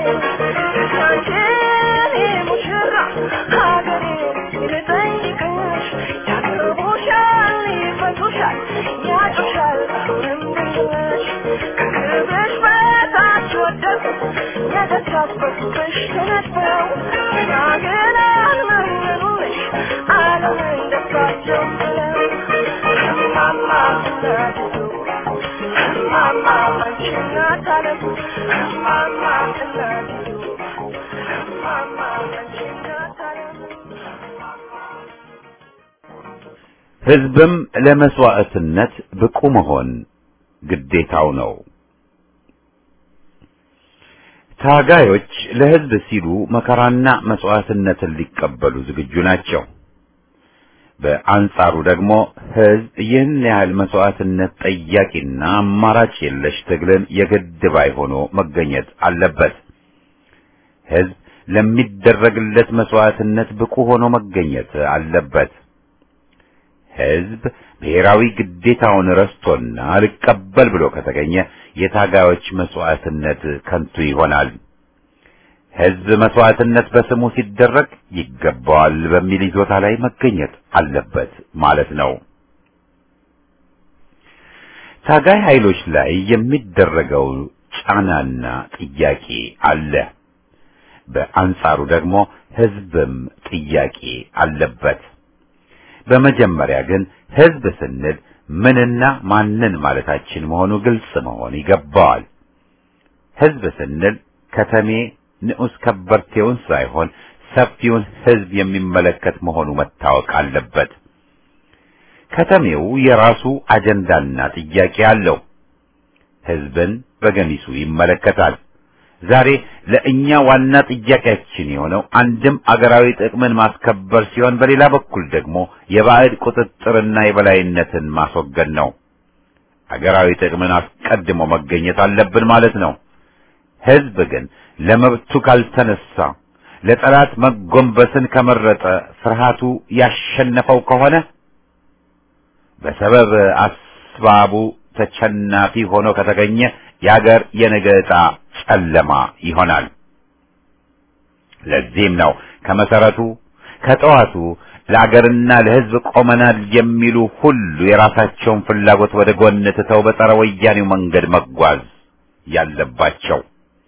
ያንቺን ሙሽራ ሀገሬ ልጠይቅሽ ያገቡሻል ይፈቱሻል ያጩሻል አሁንም ድንግልሽ ከክብርሽ በታች ወደቁ የተሳበቁብሽ ተነጥፈው ገናገና መረሩልሽ ዓለምን ደስታቸው ብለው እማማ እናቱ እማማ አንቺ እናት ዓለም እማማ እናቱ እማማ አንቺ እናት ዓለም ህዝብም ለመስዋዕትነት ብቁ መሆን ግዴታው ነው። ታጋዮች ለህዝብ ሲሉ መከራና መስዋዕትነትን ሊቀበሉ ዝግጁ ናቸው። በአንጻሩ ደግሞ ህዝብ ይህን ያህል መስዋዕትነት ጠያቂና አማራጭ የለሽ ትግልን የግድ ባይ ሆኖ መገኘት አለበት። ህዝብ ለሚደረግለት መስዋዕትነት ብቁ ሆኖ መገኘት አለበት። ህዝብ ብሔራዊ ግዴታውን ረስቶና አልቀበል ብሎ ከተገኘ የታጋዮች መስዋዕትነት ከንቱ ይሆናል። ህዝብ መስዋዕትነት በስሙ ሲደረግ ይገባዋል በሚል ይዞታ ላይ መገኘት አለበት ማለት ነው። ታጋይ ኃይሎች ላይ የሚደረገው ጫናና ጥያቄ አለ። በአንጻሩ ደግሞ ህዝብም ጥያቄ አለበት። በመጀመሪያ ግን ህዝብ ስንል ምንና ማንን ማለታችን መሆኑ ግልጽ መሆን ይገባዋል። ህዝብ ስንል ከተሜ ንዑስ ከበርቴውን ሳይሆን ሰፊውን ህዝብ የሚመለከት መሆኑ መታወቅ አለበት። ከተሜው የራሱ አጀንዳና ጥያቄ አለው። ህዝብን በገሚሱ ይመለከታል። ዛሬ ለእኛ ዋና ጥያቄያችን የሆነው አንድም አገራዊ ጥቅምን ማስከበር ሲሆን በሌላ በኩል ደግሞ የባዕድ ቁጥጥርና የበላይነትን ማስወገድ ነው። አገራዊ ጥቅምን አስቀድሞ መገኘት አለብን ማለት ነው። ህዝብ ግን ለመብቱ ካልተነሳ ለጠላት መጎንበስን ከመረጠ ፍርሃቱ ያሸነፈው ከሆነ በሰበብ አስባቡ ተቸናፊ ሆኖ ከተገኘ የአገር የነገ ዕጣ ጨለማ ይሆናል። ለዚህም ነው ከመሰረቱ ከጠዋቱ ለአገርና ለሕዝብ ቆመናል የሚሉ ሁሉ የራሳቸውን ፍላጎት ወደ ጎን ትተው በጸረ ወያኔው መንገድ መጓዝ ያለባቸው።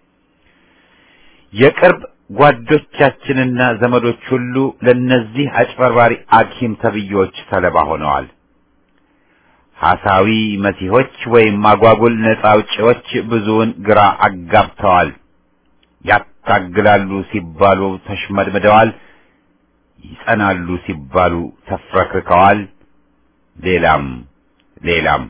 የቅርብ ጓዶቻችንና ዘመዶች ሁሉ ለነዚህ አጭበርባሪ አኪም ተብዮች ሰለባ ሆነዋል። ሐሳዊ መሲሆች ወይም አጓጉል ነጻ አውጪዎች ብዙውን ግራ አጋብተዋል። ያታግላሉ ሲባሉ ተሽመድምደዋል። ይጸናሉ ሲባሉ ተፍረክርከዋል። ሌላም ሌላም።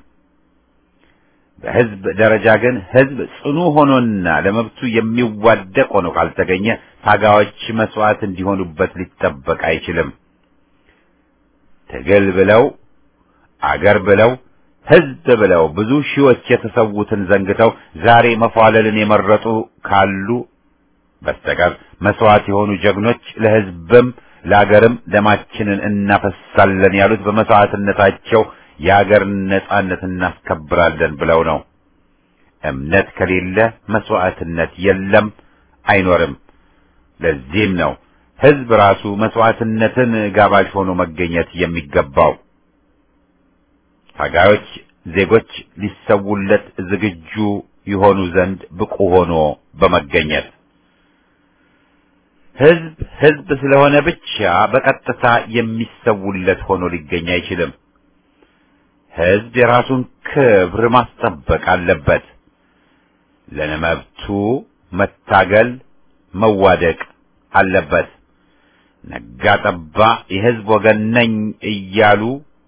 በሕዝብ ደረጃ ግን ሕዝብ ጽኑ ሆኖና ለመብቱ የሚዋደቅ ሆኖ ካልተገኘ ታጋዮች መስዋዕት እንዲሆኑበት ሊጠበቅ አይችልም። ትግል ብለው አገር ብለው ሕዝብ ብለው ብዙ ሺዎች የተሰዉትን ዘንግተው ዛሬ መፏለልን የመረጡ ካሉ በስተቀር መስዋዕት የሆኑ ጀግኖች ለሕዝብም ለአገርም ደማችንን እናፈሳለን ያሉት በመስዋዕትነታቸው የአገር ነጻነት እናስከብራለን ብለው ነው። እምነት ከሌለ መስዋዕትነት የለም፣ አይኖርም። ለዚህም ነው ሕዝብ ራሱ መስዋዕትነትን ጋባዥ ሆኖ መገኘት የሚገባው። ታጋዮች ዜጎች ሊሰውለት ዝግጁ ይሆኑ ዘንድ ብቁ ሆኖ በመገኘት ሕዝብ ሕዝብ ስለሆነ ብቻ በቀጥታ የሚሰውለት ሆኖ ሊገኝ አይችልም። ሕዝብ የራሱን ክብር ማስጠበቅ አለበት። ለመብቱ መታገል መዋደቅ አለበት። ነጋ ጠባ የሕዝብ ወገን ነኝ እያሉ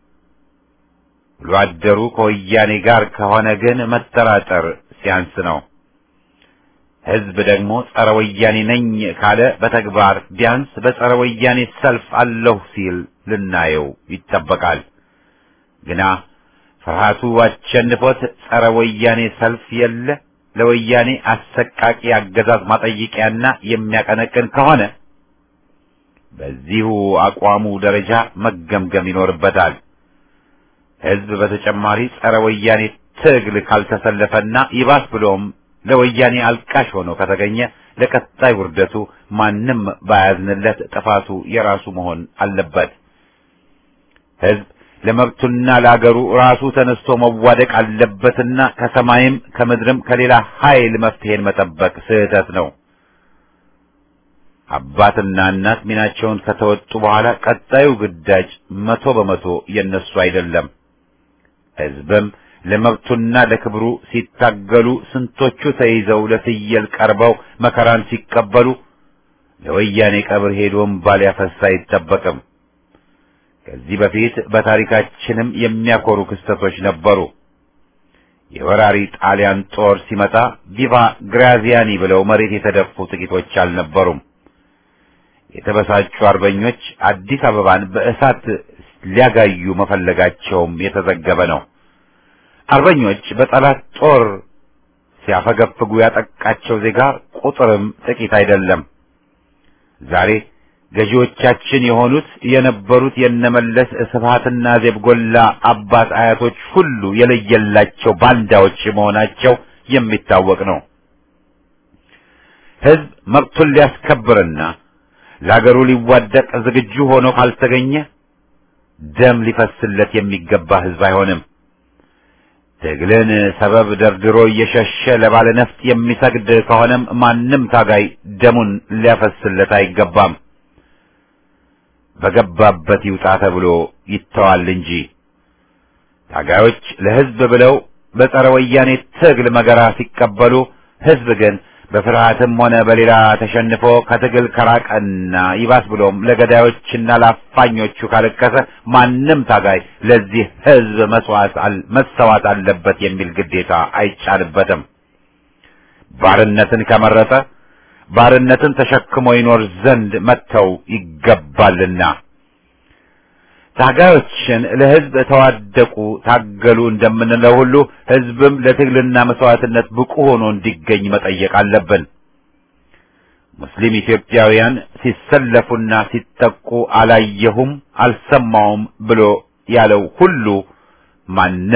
ውሎ አደሩ ከወያኔ ጋር ከሆነ ግን መጠራጠር ሲያንስ ነው። ሕዝብ ደግሞ ጸረ ወያኔ ነኝ ካለ በተግባር ቢያንስ በጸረ ወያኔ ሰልፍ አለሁ ሲል ልናየው ይጠበቃል። ግና ፍርሃቱ አሸንፎት ጸረ ወያኔ ሰልፍ የለ ለወያኔ አሰቃቂ አገዛዝ ማጠይቂያና የሚያቀነቅን ከሆነ በዚሁ አቋሙ ደረጃ መገምገም ይኖርበታል። ሕዝብ በተጨማሪ ጸረ ወያኔ ትግል ካልተሰለፈና ይባስ ብሎም ለወያኔ አልቃሽ ሆኖ ከተገኘ ለቀጣይ ውርደቱ ማንም ባያዝንለት ጥፋቱ የራሱ መሆን አለበት። ሕዝብ ለመብቱና ለአገሩ ራሱ ተነስቶ መዋደቅ አለበትና ከሰማይም ከምድርም ከሌላ ኃይል መፍትሄን መጠበቅ ስህተት ነው። አባትና እናት ሚናቸውን ከተወጡ በኋላ ቀጣዩ ግዳጅ መቶ በመቶ የነሱ አይደለም። ሕዝብም ለመብቱና ለክብሩ ሲታገሉ ስንቶቹ ተይዘው ለፍየል ቀርበው መከራን ሲቀበሉ ለወያኔ ቀብር ሄዶ እምባ ሊያፈስ አይጠበቅም። ከዚህ በፊት በታሪካችንም የሚያኮሩ ክስተቶች ነበሩ። የወራሪ ጣሊያን ጦር ሲመጣ ቪቫ ግራዚያኒ ብለው መሬት የተደፉ ጥቂቶች አልነበሩም። የተበሳጩ አርበኞች አዲስ አበባን በእሳት ሊያጋዩ መፈለጋቸውም የተዘገበ ነው። አርበኞች በጠላት ጦር ሲያፈገፍጉ ያጠቃቸው ዜጋ ቁጥርም ጥቂት አይደለም። ዛሬ ገዢዎቻችን የሆኑት የነበሩት የነመለስ ስብሃትና ዜብጎላ አባት አያቶች ሁሉ የለየላቸው ባንዳዎች መሆናቸው የሚታወቅ ነው። ሕዝብ መብቱን ሊያስከብርና ለአገሩ ሊዋደቅ ዝግጁ ሆኖ ካልተገኘ ደም ሊፈስለት የሚገባ ሕዝብ አይሆንም። ትግልን ሰበብ ደርድሮ እየሸሸ ለባለ ነፍጥ የሚሰግድ ከሆነም ማንም ታጋይ ደሙን ሊያፈስለት አይገባም። በገባበት ይውጣ ተብሎ ይተዋል እንጂ ታጋዮች ለሕዝብ ብለው በጸረ ወያኔ ትግል መገራ ሲቀበሉ፣ ሕዝብ ግን በፍርሃትም ሆነ በሌላ ተሸንፎ ከትግል ከራቀና ይባስ ብሎም ለገዳዮችና ለአፋኞቹ ካለቀሰ ማንም ታጋይ ለዚህ ሕዝብ መስዋዕት መሰዋት አለበት የሚል ግዴታ አይጫንበትም። ባርነትን ከመረጠ ባርነትን ተሸክሞ ይኖር ዘንድ መተው ይገባልና ታጋዮችን ለሕዝብ ተዋደቁ፣ ታገሉ እንደምንለው ሁሉ ሕዝብም ለትግልና መስዋዕትነት ብቁ ሆኖ እንዲገኝ መጠየቅ አለብን። ሙስሊም ኢትዮጵያውያን ሲሰለፉና ሲጠቁ አላየሁም፣ አልሰማውም ብሎ ያለው ሁሉ ማንም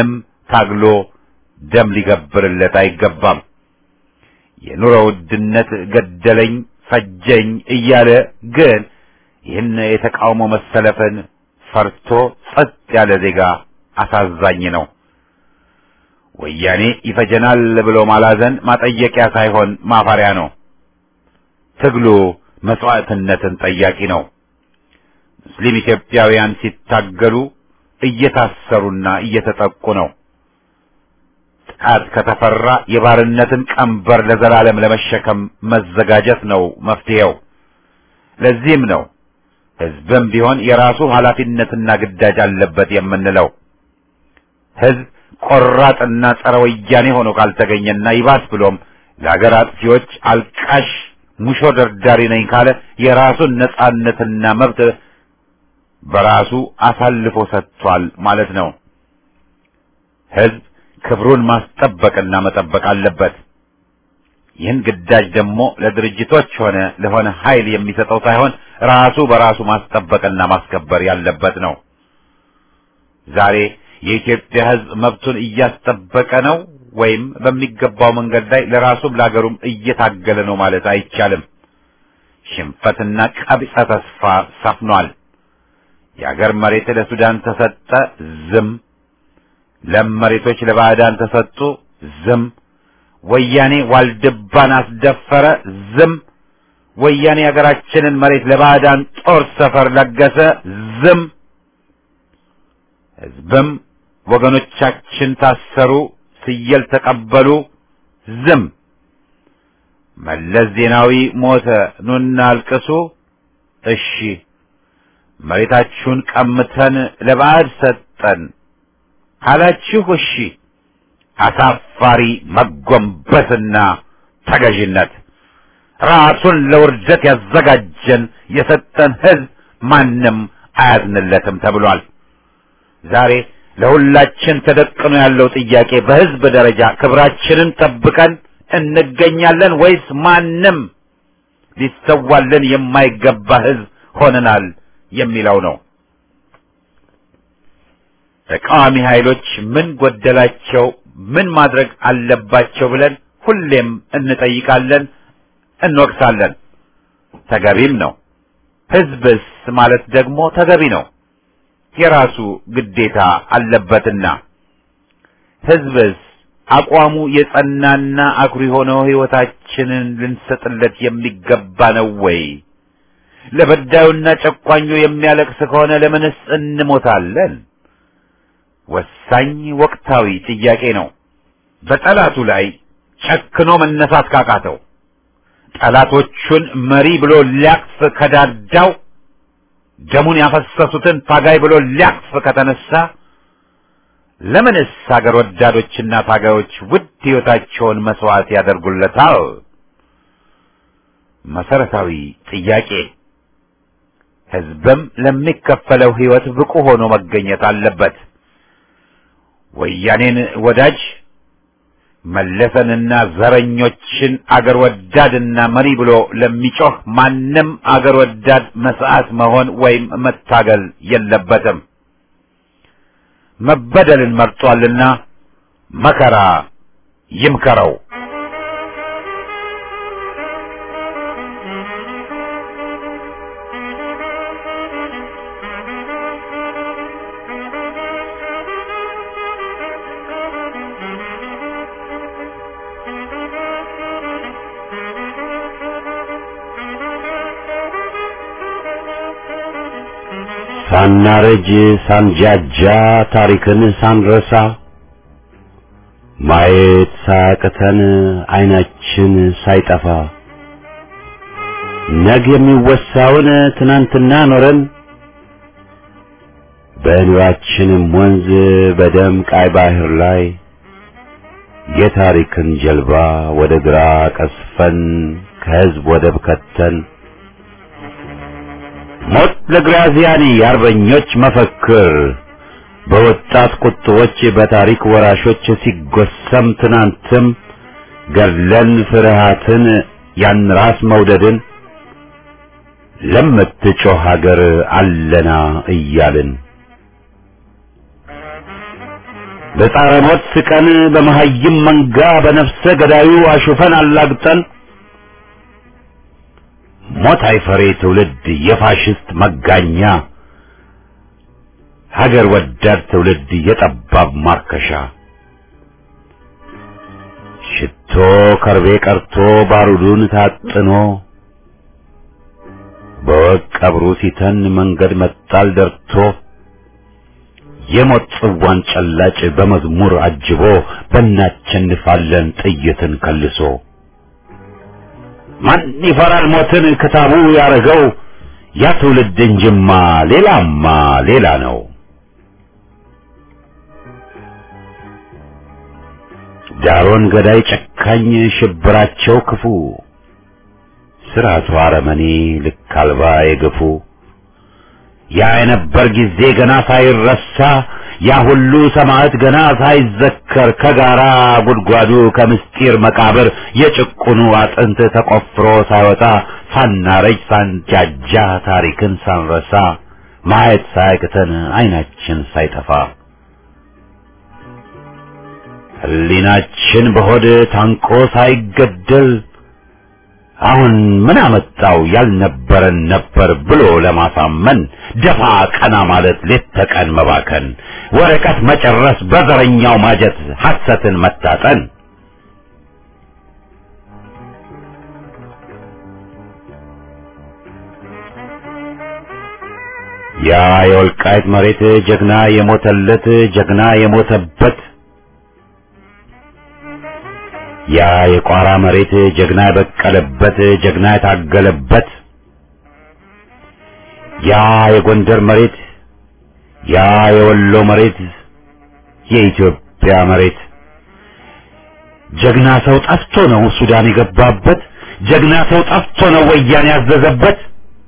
ታግሎ ደም ሊገብርለት አይገባም። የኑሮ ውድነት ገደለኝ ፈጀኝ እያለ ግን ይህን የተቃውሞ መሰለፍን ፈርቶ ጸጥ ያለ ዜጋ አሳዛኝ ነው። ወያኔ ይፈጀናል ብሎ ማላዘን ማጠየቂያ ሳይሆን ማፈሪያ ነው። ትግሉ መስዋዕትነትን ጠያቂ ነው። ሙስሊም ኢትዮጵያውያን ሲታገሉ እየታሰሩና እየተጠቁ ነው። ጥቃት ከተፈራ የባርነትን ቀንበር ለዘላለም ለመሸከም መዘጋጀት ነው መፍትሄው። ለዚህም ነው ሕዝብም ቢሆን የራሱ ኃላፊነትና ግዳጅ አለበት የምንለው። ሕዝብ ቆራጥና ጸረ ወያኔ ሆኖ ካልተገኘና ይባስ ብሎም ለአገር አጥፊዎች አልቃሽ ሙሾ ደርዳሪ ነኝ ካለ የራሱን ነጻነትና መብት በራሱ አሳልፎ ሰጥቷል ማለት ነው። ሕዝብ ክብሩን ማስጠበቅና መጠበቅ አለበት። ይህን ግዳጅ ደግሞ ለድርጅቶች ሆነ ለሆነ ኃይል የሚሰጠው ሳይሆን ራሱ በራሱ ማስጠበቅና ማስከበር ያለበት ነው። ዛሬ የኢትዮጵያ ሕዝብ መብቱን እያስጠበቀ ነው ወይም በሚገባው መንገድ ላይ ለራሱም ለሀገሩም እየታገለ ነው ማለት አይቻልም። ሽንፈትና ቀቢጸ ተስፋ ሰፍኗል። የአገር መሬት ለሱዳን ተሰጠ፣ ዝም። ለም መሬቶች ለባዕዳን ተሰጡ፣ ዝም። ወያኔ ዋልድባን አስደፈረ፣ ዝም። ወያኔ የሀገራችንን መሬት ለባዕዳን ጦር ሰፈር ለገሰ፣ ዝም። ሕዝብም ወገኖቻችን ታሰሩ፣ ስየል ተቀበሉ፣ ዝም። መለስ ዜናዊ ሞተ፣ ኑና አልቅሱ፣ እሺ። መሬታችሁን ቀምተን ለባዕድ ሰጠን ካላችሁ እሺ። አሳፋሪ መጎንበስና ተገዥነት ራሱን ለውርደት ያዘጋጀን የሰጠን ሕዝብ ማንም አያዝንለትም ተብሏል። ዛሬ ለሁላችን ተደቅኖ ያለው ጥያቄ በሕዝብ ደረጃ ክብራችንን ጠብቀን እንገኛለን ወይስ ማንም ሊሰዋልን የማይገባ ሕዝብ ሆነናል የሚለው ነው። ተቃዋሚ ኃይሎች ምን ጎደላቸው፣ ምን ማድረግ አለባቸው ብለን ሁሌም እንጠይቃለን፣ እንወቅሳለን። ተገቢም ነው። ሕዝብስ ማለት ደግሞ ተገቢ ነው። የራሱ ግዴታ አለበትና ሕዝብስ አቋሙ የጸናና አኩሪ ሆነው ሕይወታችንን ልንሰጥለት የሚገባ ነው ወይ? ለበዳዩና ጨቋኙ የሚያለቅስ ከሆነ ለምንስ እንሞታለን? ወሳኝ ወቅታዊ ጥያቄ ነው። በጠላቱ ላይ ጨክኖ መነሳት ካቃተው፣ ጠላቶቹን መሪ ብሎ ሊያቅፍ ከዳዳው፣ ደሙን ያፈሰሱትን ታጋይ ብሎ ሊያቅፍ ከተነሳ ለምንስ ሀገር ወዳዶችና ታጋዮች ውድ ሕይወታቸውን መስዋዕት ያደርጉለታል? መሰረታዊ ጥያቄ። ሕዝብም ለሚከፈለው ሕይወት ብቁ ሆኖ መገኘት አለበት። ወያኔን ወዳጅ መለሰንና ዘረኞችን አገር ወዳድና መሪ ብሎ ለሚጮህ ማንም አገር ወዳድ መስዓት መሆን ወይም መታገል የለበትም። መበደልን መርጧልና መከራ ይምከረው። ሳናረጅ ሳንጃጃ ታሪክን ሳንረሳ ማየት ሳያቅተን አይናችን ሳይጠፋ ነገ የሚወሳውን ትናንትና ኖረን በኑራችንም ወንዝ በደም ቃይ ባህር ላይ የታሪክን ጀልባ ወደ ግራ ቀስፈን ከህዝብ ወደብ ከተን ሞት ለግራዚያኒ የአርበኞች መፈክር በወጣት ቁጥቦች በታሪክ ወራሾች ሲጎሰም ትናንትም ገድለን ፍርሃትን ያን ራስ መውደድን ለምትጮህ ሀገር አለና እያልን በጻረ ሞት ስቀን በመሀይም መንጋ በነፍሰ ገዳዩ አሹፈን አላግጠን ሞት አይፈሬ ትውልድ የፋሽስት መጋኛ ሀገር ወዳድ ትውልድ የጠባብ ማርከሻ ሽቶ ከርቤ ቀርቶ ባሩዱን ታጥኖ በወቅ ቀብሩ ሲተን መንገድ መጣል ደርቶ የሞት ጽዋን ጨላጭ በመዝሙር አጅቦ በእናቸንፋለን ጥይትን ከልሶ ማን ይፈራል ሞትን ክታቡ ያረገው ያ ትውልድ እንጅማ ሌላማ ሌላ ነው። ዳሮን ገዳይ ጨካኝ ሽብራቸው ክፉ ስርዓቱ አረመኔ ልክ አልባ የገፉ ያ የነበር ጊዜ ገና ሳይረሳ ያ ሁሉ ሰማዕት ገና ሳይዘከር ከጋራ ጉድጓዱ ከምስጢር መቃብር የጭቁኑ አጥንት ተቆፍሮ ሳይወጣ ሳናረጅ ሳንጃጃ ታሪክን ሳንረሳ ማየት ሳያቅተን አይናችን ሳይጠፋ ሕሊናችን በሆድ ታንቆ ሳይገደል አሁን ምን አመጣው ያልነበረን ነበር ብሎ ለማሳመን ደፋ ቀና ማለት ሌት ተቀን መባከን ወረቀት መጨረስ በዘረኛው ማጀት ሐሰትን መታጠን ያ የወልቃይት መሬት ጀግና የሞተለት ጀግና የሞተበት ያ የቋራ መሬት ጀግና የበቀለበት ጀግና የታገለበት ያ የጎንደር መሬት ያ የወሎ መሬት የኢትዮጵያ መሬት ጀግና ሰው ጠፍቶ ነው ሱዳን የገባበት ጀግና ሰው ጠፍቶ ነው ወያኔ ያዘዘበት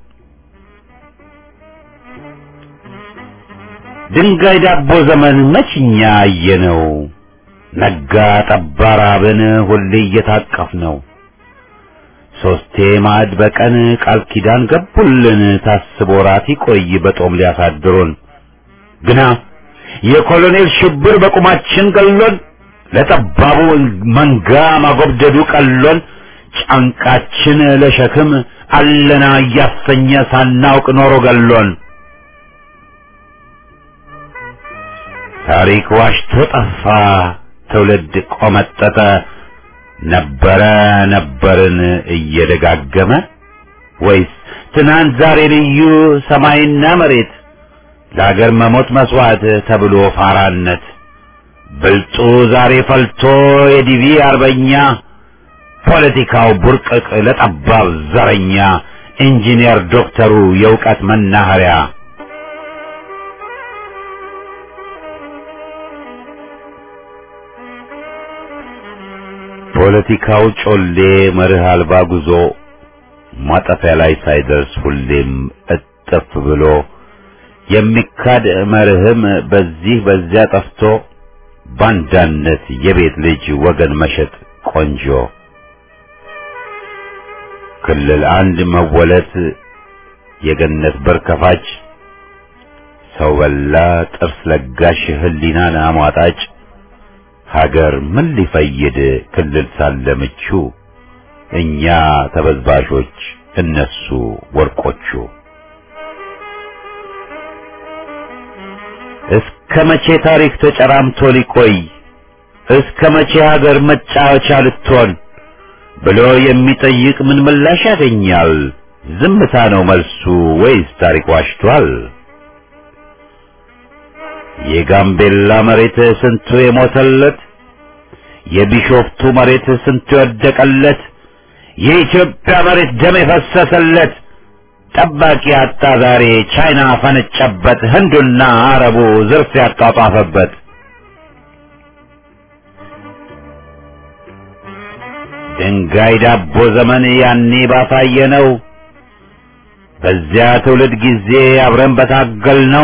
ድንጋይ ዳቦ ዘመን መችኛ አየነው ነጋ ጠባ ራብን ሁሌ እየታቀፍ ነው ሶስቴ ማዕድ በቀን ቃል ኪዳን ገቡልን ታስቦ ራት ይቆይ በጦም ሊያሳድሩን ግና የኮሎኔል ሽብር በቁማችን ገሎን ለጠባቡ መንጋ ማጎብደዱ ቀሎን ጫንቃችን ለሸክም አለና እያሰኘ ሳናውቅ ኖሮ ገሎን ታሪክ ዋሽቶ ጠፋ ትውልድ ቆመጠጠ ነበረ ነበርን እየደጋገመ ወይስ ትናንት ዛሬ ልዩ ሰማይና መሬት ለአገር መሞት መስዋዕት ተብሎ ፋራነት ብልጡ ዛሬ ፈልቶ የዲቪ አርበኛ ፖለቲካው ቡርቅቅ ለጠባብ ዘረኛ ኢንጂነር ዶክተሩ የእውቀት መናኸሪያ ፖለቲካው ጮሌ መርህ አልባ ጉዞ ማጠፊያ ላይ ሳይደርስ ሁሌም እጥፍ ብሎ የሚካድ መርህም በዚህ በዚያ ጠፍቶ ባንዳነት የቤት ልጅ ወገን መሸጥ ቆንጆ ክልል አንድ መወለት የገነት በር ከፋች ሰው በላ ጥርስ ለጋሽ ህሊናን አሟጣጭ ሀገር ምን ሊፈይድ ክልል ሳለ ምቹ እኛ ተበዝባዦች እነሱ ወርቆቹ እስከ መቼ ታሪክ ተጨራምቶ ሊቆይ እስከ መቼ ሀገር መጫወቻ ልትሆን ብሎ የሚጠይቅ ምን ምላሽ ያገኛል? ዝምታ ነው መልሱ ወይስ ታሪክ ዋሽቷል? የጋምቤላ መሬት ስንቱ የሞተለት፣ የቢሾፍቱ መሬት ስንቱ የወደቀለት፣ የኢትዮጵያ መሬት ደም የፈሰሰለት ጠባቂ አጣ ዛሬ ቻይና ፈነጨበት፣ ህንዱና አረቡ ዝርፍ ያጧጧፈበት። ድንጋይ ዳቦ ዘመን ያኔ ባሳየ ነው። በዚያ ትውልድ ጊዜ አብረን በታገል ነው።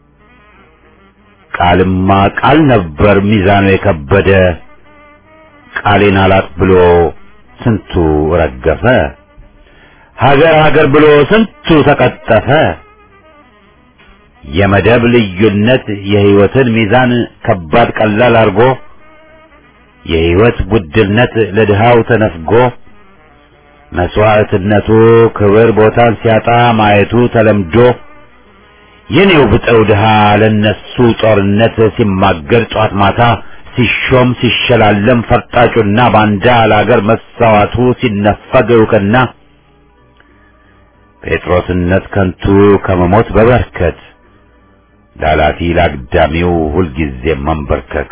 ቃልማ ቃል ነበር ሚዛኑ የከበደ ቃሌን አላጥ ብሎ ስንቱ ረገፈ። ሀገር ሀገር ብሎ ስንቱ ተቀጠፈ። የመደብ ልዩነት የህይወትን ሚዛን ከባድ ቀላል አርጎ የህይወት ውድነት ለድሃው ተነፍጎ መስዋዕትነቱ ክብር ቦታን ሲያጣ ማየቱ ተለምዶ የኔው ብጠው ድሃ ለነሱ ጦርነት ሲማገር ጧት ማታ ሲሾም ሲሸላለም ፈርጣጩና ባንዳ ለአገር መሳዋቱ ሲነፈግ እውቅና ጴጥሮስነት ከንቱ ከመሞት በበርከት ላላፊ ላግዳሚው ሁልጊዜ መንበርከክ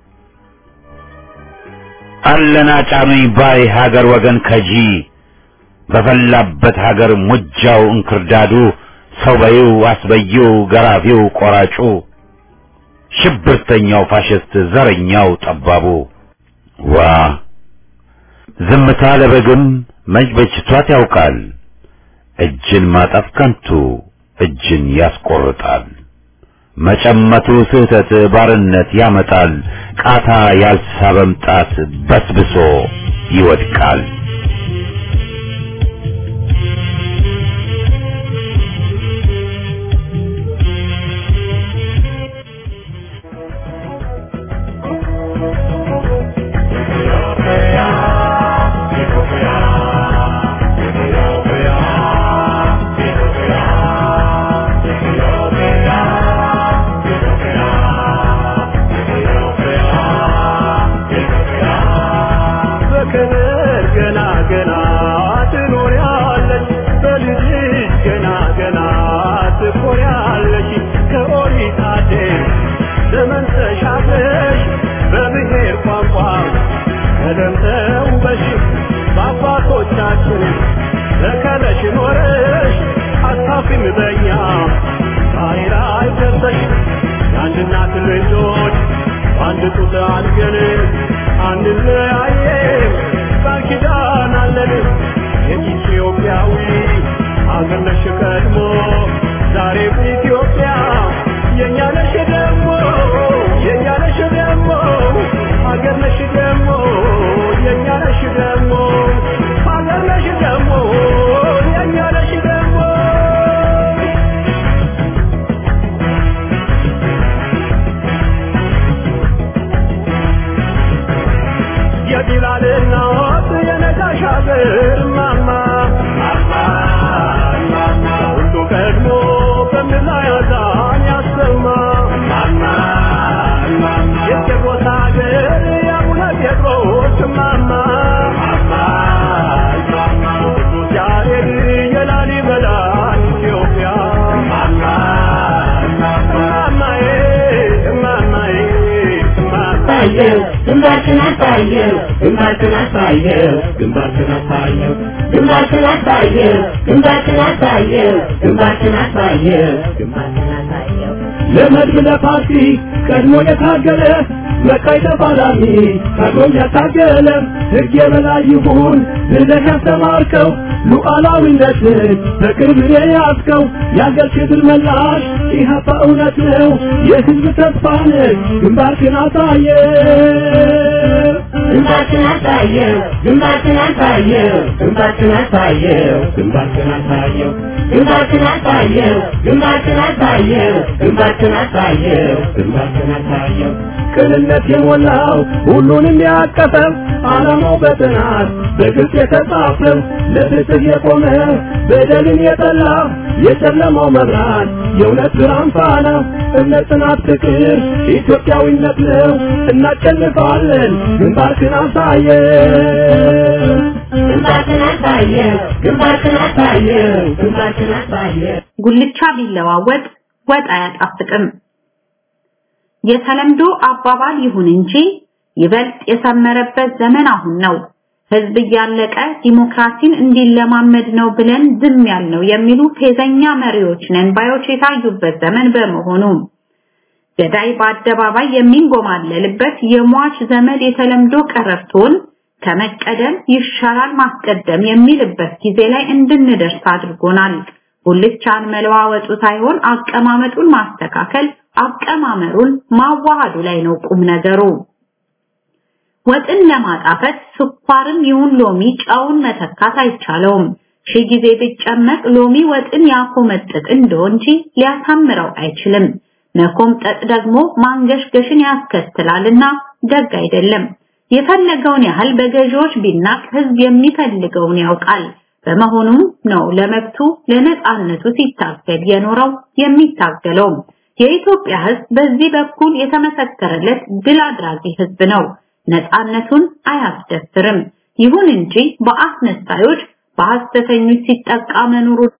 አለና ጫኑኝ ባይ ሀገር ወገን ከጂ በፈላበት ሀገር ሙጃው እንክርዳዱ ሰው በይው አስበይው ገራፊው ቆራጩ ሽብርተኛው ፋሽስት ዘረኛው ጠባቡ ዋ ዝምታ ለበግም መች በጅቷት ያውቃል እጅን ማጠፍ ከንቱ እጅን ያስቆርጣል መጨመቱ ስህተት ባርነት ያመጣል ቃታ ያልሳበም ጣት በስብሶ ይወድቃል በክብር ገና ገና ትኖሪያለሽ በልጅሽ ገና ገና ትኮሪያለሽ ከኦሪት አዴር ዘመን ተሻግረሽ በብሔር ቋንቋ ቀለም ተውበሽ በአባቶቻችን ተከለሽ ኖረሽ አታፍሪም በኛ ዛሬ ላይ ደርሰሽ የአንድ እናት ልጆች በአንድ ጡት አድገን አንለያየም ቃል ኪዳን አለን የኢትዮጵያዊ አገር ነሽ ቀድሞ ዛሬም ኢትዮጵያ የእኛ ነሽ ደግሞ የእኛ ነሽ ደግሞ አገር ነሽ ደግሞ የእኛ ነሽ ደግሞ አገር ነሽ ደግሞ የእኛ ነሽ ደግሞ የቢላል እናት የነጋሽ አገር ማማ ሁሉ ቀድሞ በምድር ላይ አዛን ያሰማ የቄሮስ አገር የአቡነ ጴጥሮስ ማማ ቅዱስ ያሬድ የላሊበላ ኢትዮጵያ ማማዬ ማማዬ ማማ አሳየው ግንባርህን አሳየው ግንባርህን አሳየው ግንባርህን አሳየው ግንባርህን አሳየው ግንባርህን አሳየው ግንባርህን አሳየው ግንባርህን አሳየው ለመድብ ለፓርቲ ቀድሞ የታገለ መቃይ ተፋላሚ ቀድሞም ያታገለ ሕግ የበላይ ይሁን ብለህ ያስተማርከው ሉዓላዊነትን በቅርብ የያዝከው የአገር ክብር መላሽ ኢህአፓ እውነት ነው የሕዝብ ተስፋ ነህ ግንባርህን አሳየ ግንባርህን አሳየው ግንባርህን አሳየው ግንባርህን አሳየው ግንባርህን አሳየው ግንባርህን አሳየው ግንባርህን አሳየው ግንባርህን አሳየው ግንባርህን አሳየው ቅንነት የሞላው ሁሉንም ያቀፈው ዓላማው በጥናት በግልጽ የተጻፈው ለፍትህ የቆመ በደልን የጠላ የጨለማው መብራት የእውነት ብርሃን ፋና እምነት፣ ጽናት፣ ፍቅር ኢትዮጵያዊነት ነው። እናሸንፋለን። ግንባርህን አሳየው ግንባርህን አሳየው ግንባርህን አሳየው ግንባርህን አሳየው ጉልቻ ቢለዋወጥ ወጥ አያጣፍጥም። የተለምዶ አባባል ይሁን እንጂ ይበልጥ የሰመረበት ዘመን አሁን ነው። ህዝብ እያለቀ ዲሞክራሲን እንዲለማመድ ነው ብለን ዝም ያልነው የሚሉ ፌዘኛ መሪዎች ነን ባዮች የታዩበት ዘመን በመሆኑ ገዳይ በአደባባይ የሚንጎማለልበት የሟች ዘመድ የተለምዶ ቀረርቶን ከመቀደም ይሻላል ማስቀደም የሚልበት ጊዜ ላይ እንድንደርስ አድርጎናል። ጉልቻን መለዋወጡ ሳይሆን አቀማመጡን ማስተካከል፣ አቀማመሩን ማዋሃዱ ላይ ነው ቁም ነገሩ። ወጥን ለማጣፈጥ ስኳርም ይሁን ሎሚ ጨውን መተካት አይቻለውም። ሺህ ጊዜ ቢጨመቅ ሎሚ ወጥን ያኮመጥጥ እንደው እንጂ ሊያሳምረው አይችልም። መኮምጠጥ ደግሞ ማንገሽገሽን ያስከትላልና ደግ አይደለም። የፈለገውን ያህል በገዢዎች ቢናቅ ህዝብ የሚፈልገውን ያውቃል። በመሆኑም ነው ለመብቱ ለነጻነቱ ሲታገል የኖረው የሚታገለውም። የኢትዮጵያ ህዝብ በዚህ በኩል የተመሰከረለት ድል አድራጊ ህዝብ ነው። ነጻነቱን አያስደፍርም። ይሁን እንጂ በአስነሳዮች በሐሰተኞች ሲጠቃ መኖሩ